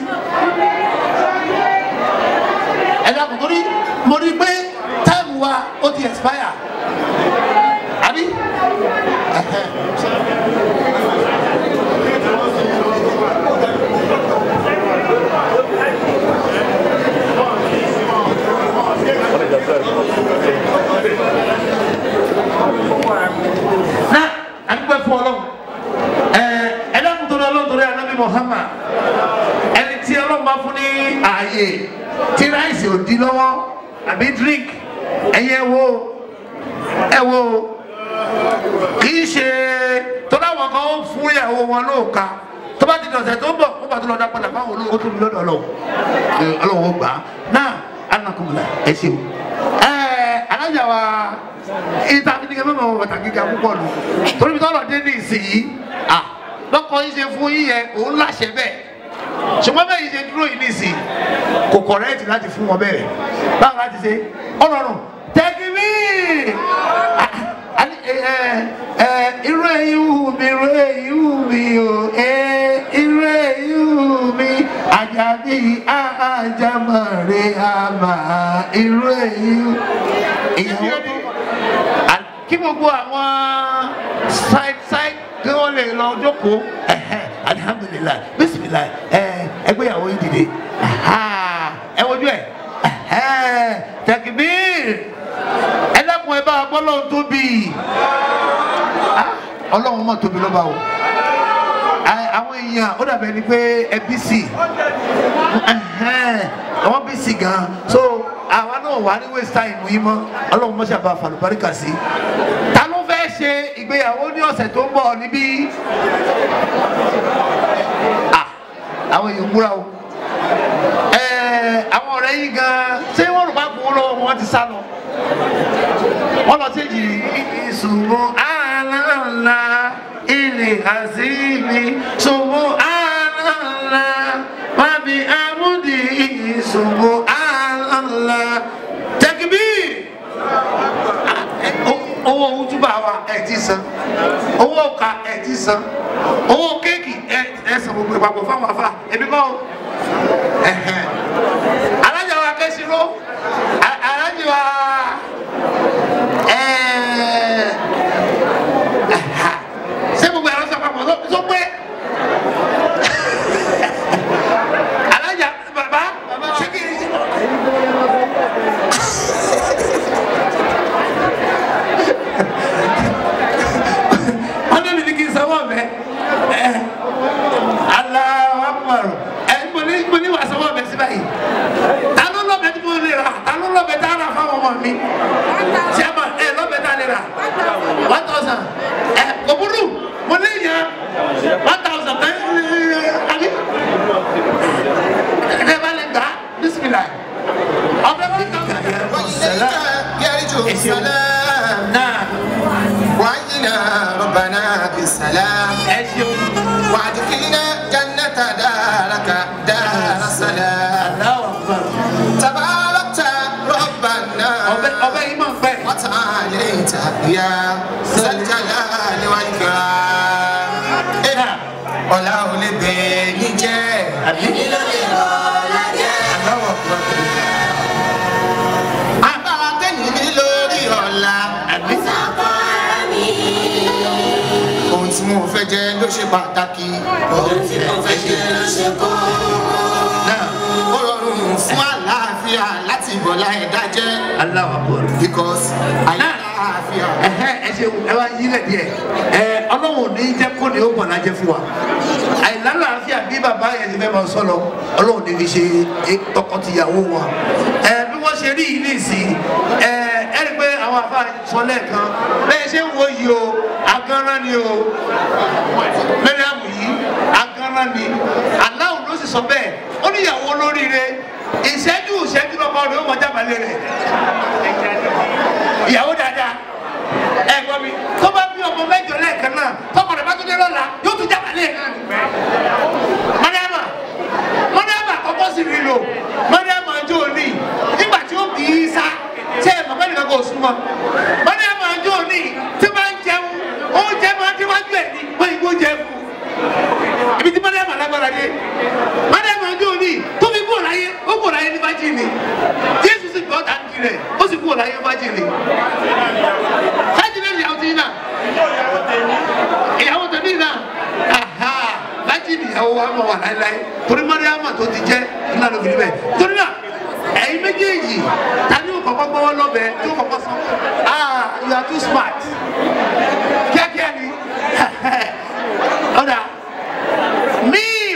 ẹ dàpọ̀ torí mo rí i pé táìmù wa ó ti expire àbí. na adúgbò fún ọlọ́run ẹ ẹlẹ́kùn tó lọ́lọ́run torí anábì Muhammad ẹni tí ọlọ́run bá fún ní ààyè tí ráìsì ò di lọ́wọ́ àbí drink ẹ̀yẹ wo ẹ wo kì í ṣe tó láwọn kan ó fún ìyàwó wọn lóòka tó bá ti dọ̀sẹ̀ tó ń bọ̀ ó bá tó lọ dá padà báwọn olówó tó ń lọ́dọ̀ ọlọ́run ọlọ́run ó gbà á náà anakumula ẹ ṣeun ẹ alájà wa ìta fi ni kẹ mẹ́mọ̀ bàtà gíga púpọ̀ nù torí mi tọ́lọ̀ dé ní ìsìnyí à lọ́kọ̀ yìí ṣe fún yíyẹ òun láṣẹ bẹ́ẹ̀ ṣùgbọ́n bẹ́ẹ̀ yìí ṣe dúró yìí ní ìsìn kò kọ̀rẹ́ẹ̀tì láti fún wọn bẹ́ẹ̀ báwo láti ṣe ọlọ́run tẹ́kímì irú èyí wù mí irú èyí wù mí o irú èyí wù mí àjàbí àjàmọ̀rẹ́ àmà irú èyí ìyàwó tó kí gbogbo àwọn side side kí wọ́n lè lọ jókòó alihamudulilayi bisimilayi ẹgbẹ́yàwó yìí dìde ẹ wojú ẹ tẹkibir ẹ dákun ẹ bá a gbọ́ lọ́hún tóbi ọlọ́run mọ̀ tóbi lọ́ba o àwọn èèyàn ó dàbẹ̀ ni pé ẹbí sì àwọn bí sì gan so àwa náà wà ní waste time yìí mọ́ ọlọ́run mọ̀ sábà fàlùbáríkà sí ta ló fẹ́ ṣe ìgbéyàwó ní ọ̀sẹ̀ tó ń bọ̀ níbí àwọn èèyàn múra o àwọn ọ̀rẹ́ yìí gan ṣé wọ́n rò bá kú lọ́wọ́ wọn ti sá lọ wọ́n lọ sí èjì ìṣùgbọ́n àlàlà ilé àzíbi ṣùgbọ́n àlàlà wàbí amúdì ṣùgbọ́n àlàlà tẹkibí owó ojúbà wa ẹ ti san owó ọkà ẹ ti san owó kéèkì ẹ san gbogbo ìpapọ̀ fáwọn afa ẹbí kọ́ alájà wa kẹ́sì ló alájà wa ṣé gbogbo ẹ̀rọ sọ papọ̀ tó pé alájà bàbá ṣé kí ni. wọ́n ní mi kí n sanwó ọ̀bẹ aláwọ̀ amọ̀rọ̀ ẹ̀ mo ní mo ní wàá sanwó ọ̀bẹ sí báyìí ta ló lọ́bẹ tí mo lè rà ta ló lọ́bẹ tá a rà fáwọn ọmọ mi ṣé ẹ mọ̀ ẹ lọ́bẹ tá a lè rà one thousand ẹ kò burú mo lè yan one thousand ẹ àbí ẹ bá lè gbà bísímìlà ọbẹ̀ one thousand. يرجو السلام náà وعينا ربنا بالسلام ẹ ṣeun وادخلنا جنة دارك دار السلام aláwọ̀ àgbàrò تباركت ربنا ọbẹ̀ ọbẹ̀ yìí máa ń pẹ́. وتعاليت يا ذا الجلال والإكرام náà ọ̀la ò lè bẹ̀yìn jẹ́ àbí. agbára tẹ̀yìn mi lórí ọ̀la mo fẹ́ jẹ ló ṣe pàtàkì. ohun tí mo fẹ́ jẹ ló ṣe kókó. náà ó rọrùn fún àlàáfíà láti bọ̀ láì dájẹ́. aláwọ̀ bọ̀. because àlàáfíà. ẹhẹ ẹ ṣe ẹ wá yílẹ̀ díẹ̀ ẹ ọlọ́run ò ní jẹ́ kó ní ó bọ̀ lájẹ́ fún wa àìlálàáfíà bí bàbá yẹn ti fẹ́ máa sọ lọ ọlọ́run ní fi ṣe é tọkọtìyàwó wọn ẹ bí wọ́n ṣe rí yìí nìsín ẹ ẹ rí i pé àwọn àfa sọ lẹ́ẹ̀kan bẹ́ẹ̀ ṣe ń wo yìí o agánran ni o mẹ́rìàmù yìí agánran ni aláwọ̀ ló sì sọ bẹ́ẹ̀ ó ní ìyàwó olóríire ìṣẹ́jú ìṣẹ́jú lọ́kọ rẹ̀ ó mọ jábàlẹ̀ rẹ̀ ìyàwó dáadáa ẹ gbọ́ mi tó bá bí ọmọ mẹ́jọ lẹ́ẹ̀kan náà tọkọ rẹ̀ bá tún dé lọ́la yóò tún jábàlẹ̀ rẹ̀ náà mọ́níàmà mọ́níàmà kọ́kọ́ sì rí lò mọ́níàmà ọjọ́ òní nígbà tí ó bí í sá ṣé ẹ̀ mọ̀gbẹ́ni kan kò súnmọ́ mọ́níàmà ọjọ́ òní tí máa ń jẹun oúnjẹ máa ń déwájú ẹ̀ ní wọ́n ìgbó jẹ fún ibi tí mọ́níàmà lágbára dé mọ́níàmà ọjọ́ òní tó fi kúrò láyé ó kúrò láyé ní fájìlì jésù sì gbọ́ tàǹkì rẹ̀ ó sì kúrò láyé fájìlì fájìlì ìyàwó ti náà ìyàwó tẹ̀lé náà aha láti ìyàwó wa mọ̀ wà láéláé torí mọ́ríàmà tó ti jẹ́ ńlá ló fi rí bẹ́ẹ̀ torí náà ẹ̀yin méjèèjì ta ni yóò kọ́kọ́ gbọ́wọ́ lọ́bẹ̀ tí yóò kọ́kọ́ sọ ah you are too smart kíákíá ni ọ̀dà míìm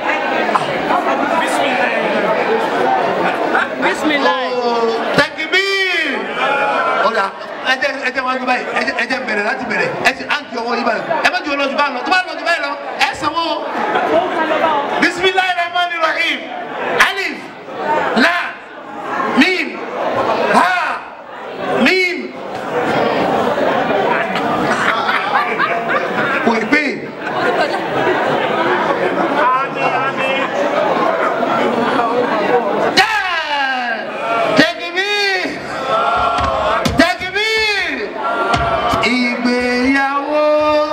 Bismillah. tẹkibíir ọ̀dà ẹjẹ ẹjẹ wọn báyìí ẹjẹ ẹjẹ bẹ̀rẹ̀ láti bẹ̀rẹ̀ ẹjẹ àǹkì ọwọ́ yìí báyìí ẹ má ju ọlọ́jú báyìí lọ tó bá lọ́jú báyìí lọ ẹ sanwó. bisimilayi rahman rahim alif la mim ha mim. kò ì pé. Tẹkibíir tẹkibíir ìgbéyàwó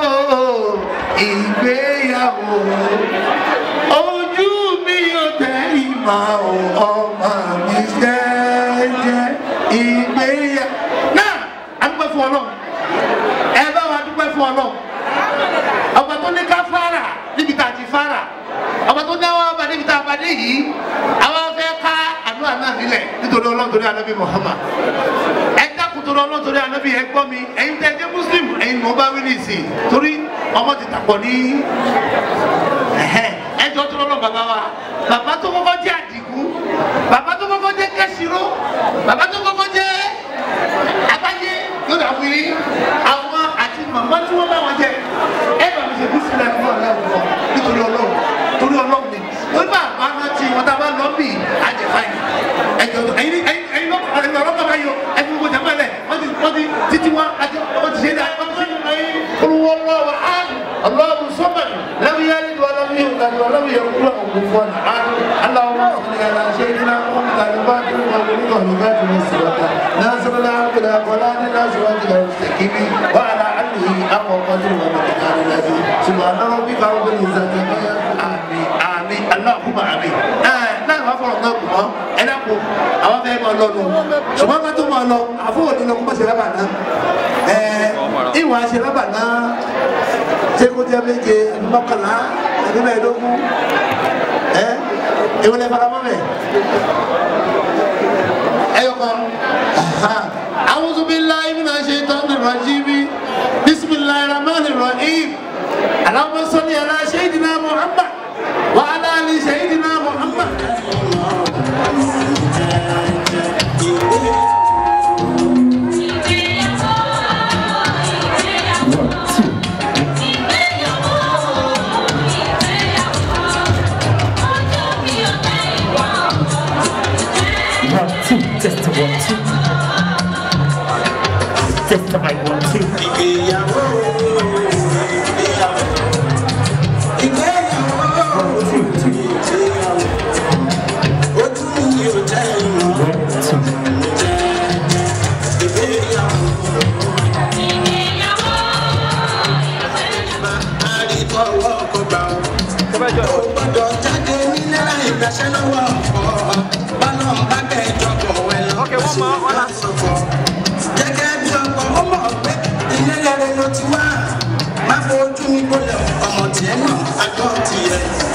ìgbéyàwó ojú mi yóò tẹ ìmọ̀ ọmọ mi jẹ́jẹ́ ìgbéyàwó. náà a dúpẹ́ fún ọlọ́run ẹ bá wa dúpẹ́ fún ọlọ́run ọba tó ní ká fara níbi tá a ti fara ọba tó dáwọ́ ọba níbi tá a bá dé yìí àwọn fẹ́ ká àdúrà náà nílẹ̀ nítorí ọlọ́run torí anábì Muhammad ẹ dákun torí ọlọ́run torí anábì ẹ gbọ́ mi ẹ̀yin tẹ́ ẹ jẹ́ muslim ẹ̀yin ni mo bá wí ní ìsìn torí ọmọ ti tàpọ̀ ní ẹ̀hẹ́ ẹ jọ tó lọ́lọ́ bàbá wa bàbá tó kọ́kọ́ jẹ́ àdìgún bàbá tó kọ́kọ́ jẹ́ kẹ́sìró bàbá tó kọ́kọ́ jẹ́ abáyé yóò dà fún yín àwọn àti màmá tí wọ́n bá wọn jẹ ẹ bá mi ṣe bí sílẹ̀ fún ọlọ́run lọ nítorí ọlọ́run torí ọlọ́run ni torí bá àbá náà ti wọn tá a bá lọ bí àjẹfà yìí ẹjọ ẹyin ẹyin ẹyin lọkọ ẹyin lọkọ bá yọ ẹyin gbogbo jẹ mọlẹ wọn ti wọn ti títí wọn àti wọn ti ṣe dá wọn ti ṣe dá ẹyin olùwọ lọ́wọ́ án ọlọ́run sọmọ lẹbi yẹri tó lẹbi yẹri tó lẹbi yẹri tó lẹbi fún ọ án aláwọ ọsùnìyàrá ṣe é ní àwọn kàlùbá tó ń wọlé ní kọlùbá tó ń sèwọta nasirala abudulayi akọlá ní nasirala abudulayi sèkìbí wàhálà alihi akọkọ tó wọn bẹ kíkà ní lẹbi ṣùgbọ́n àwọn bí káwọn bẹ ní ìzàkẹ́ àmì àmì aláàkúmọ̀ àmì ẹ̀ náà wàá fọ̀rọ̀ náà kù mọ́ ẹ dákun àwọn fẹ́ máa lọ nù ṣùgbọ́n ká tó máa lọ àfọwọ́ ní lọ kó má ṣe rábà náà ẹ ìwà ṣe rábà náà ṣé kó jẹ́ méje àbí mọ́kànlá àbí mẹ́ẹ̀ẹ́dógún ẹ ìwọlé faramọ́ mẹ́ ẹyọ kan a'udhu billahi minash shaitanir rajim bismillahir rahmanir rahim allahumma salli ala sayyidina muhammad wa ala ali sayyidina muhammad. One, two, test the one, two. Test the mic, one, two. One, two, two. One, two. Gẹ́gẹ́ bí ọkọ̀ ọmọ pé ilé rẹ̀ ló ti wá, má fojú tún gbọ́dọ̀ ọmọ tiẹ̀ náà àgbọ̀ tiẹ̀.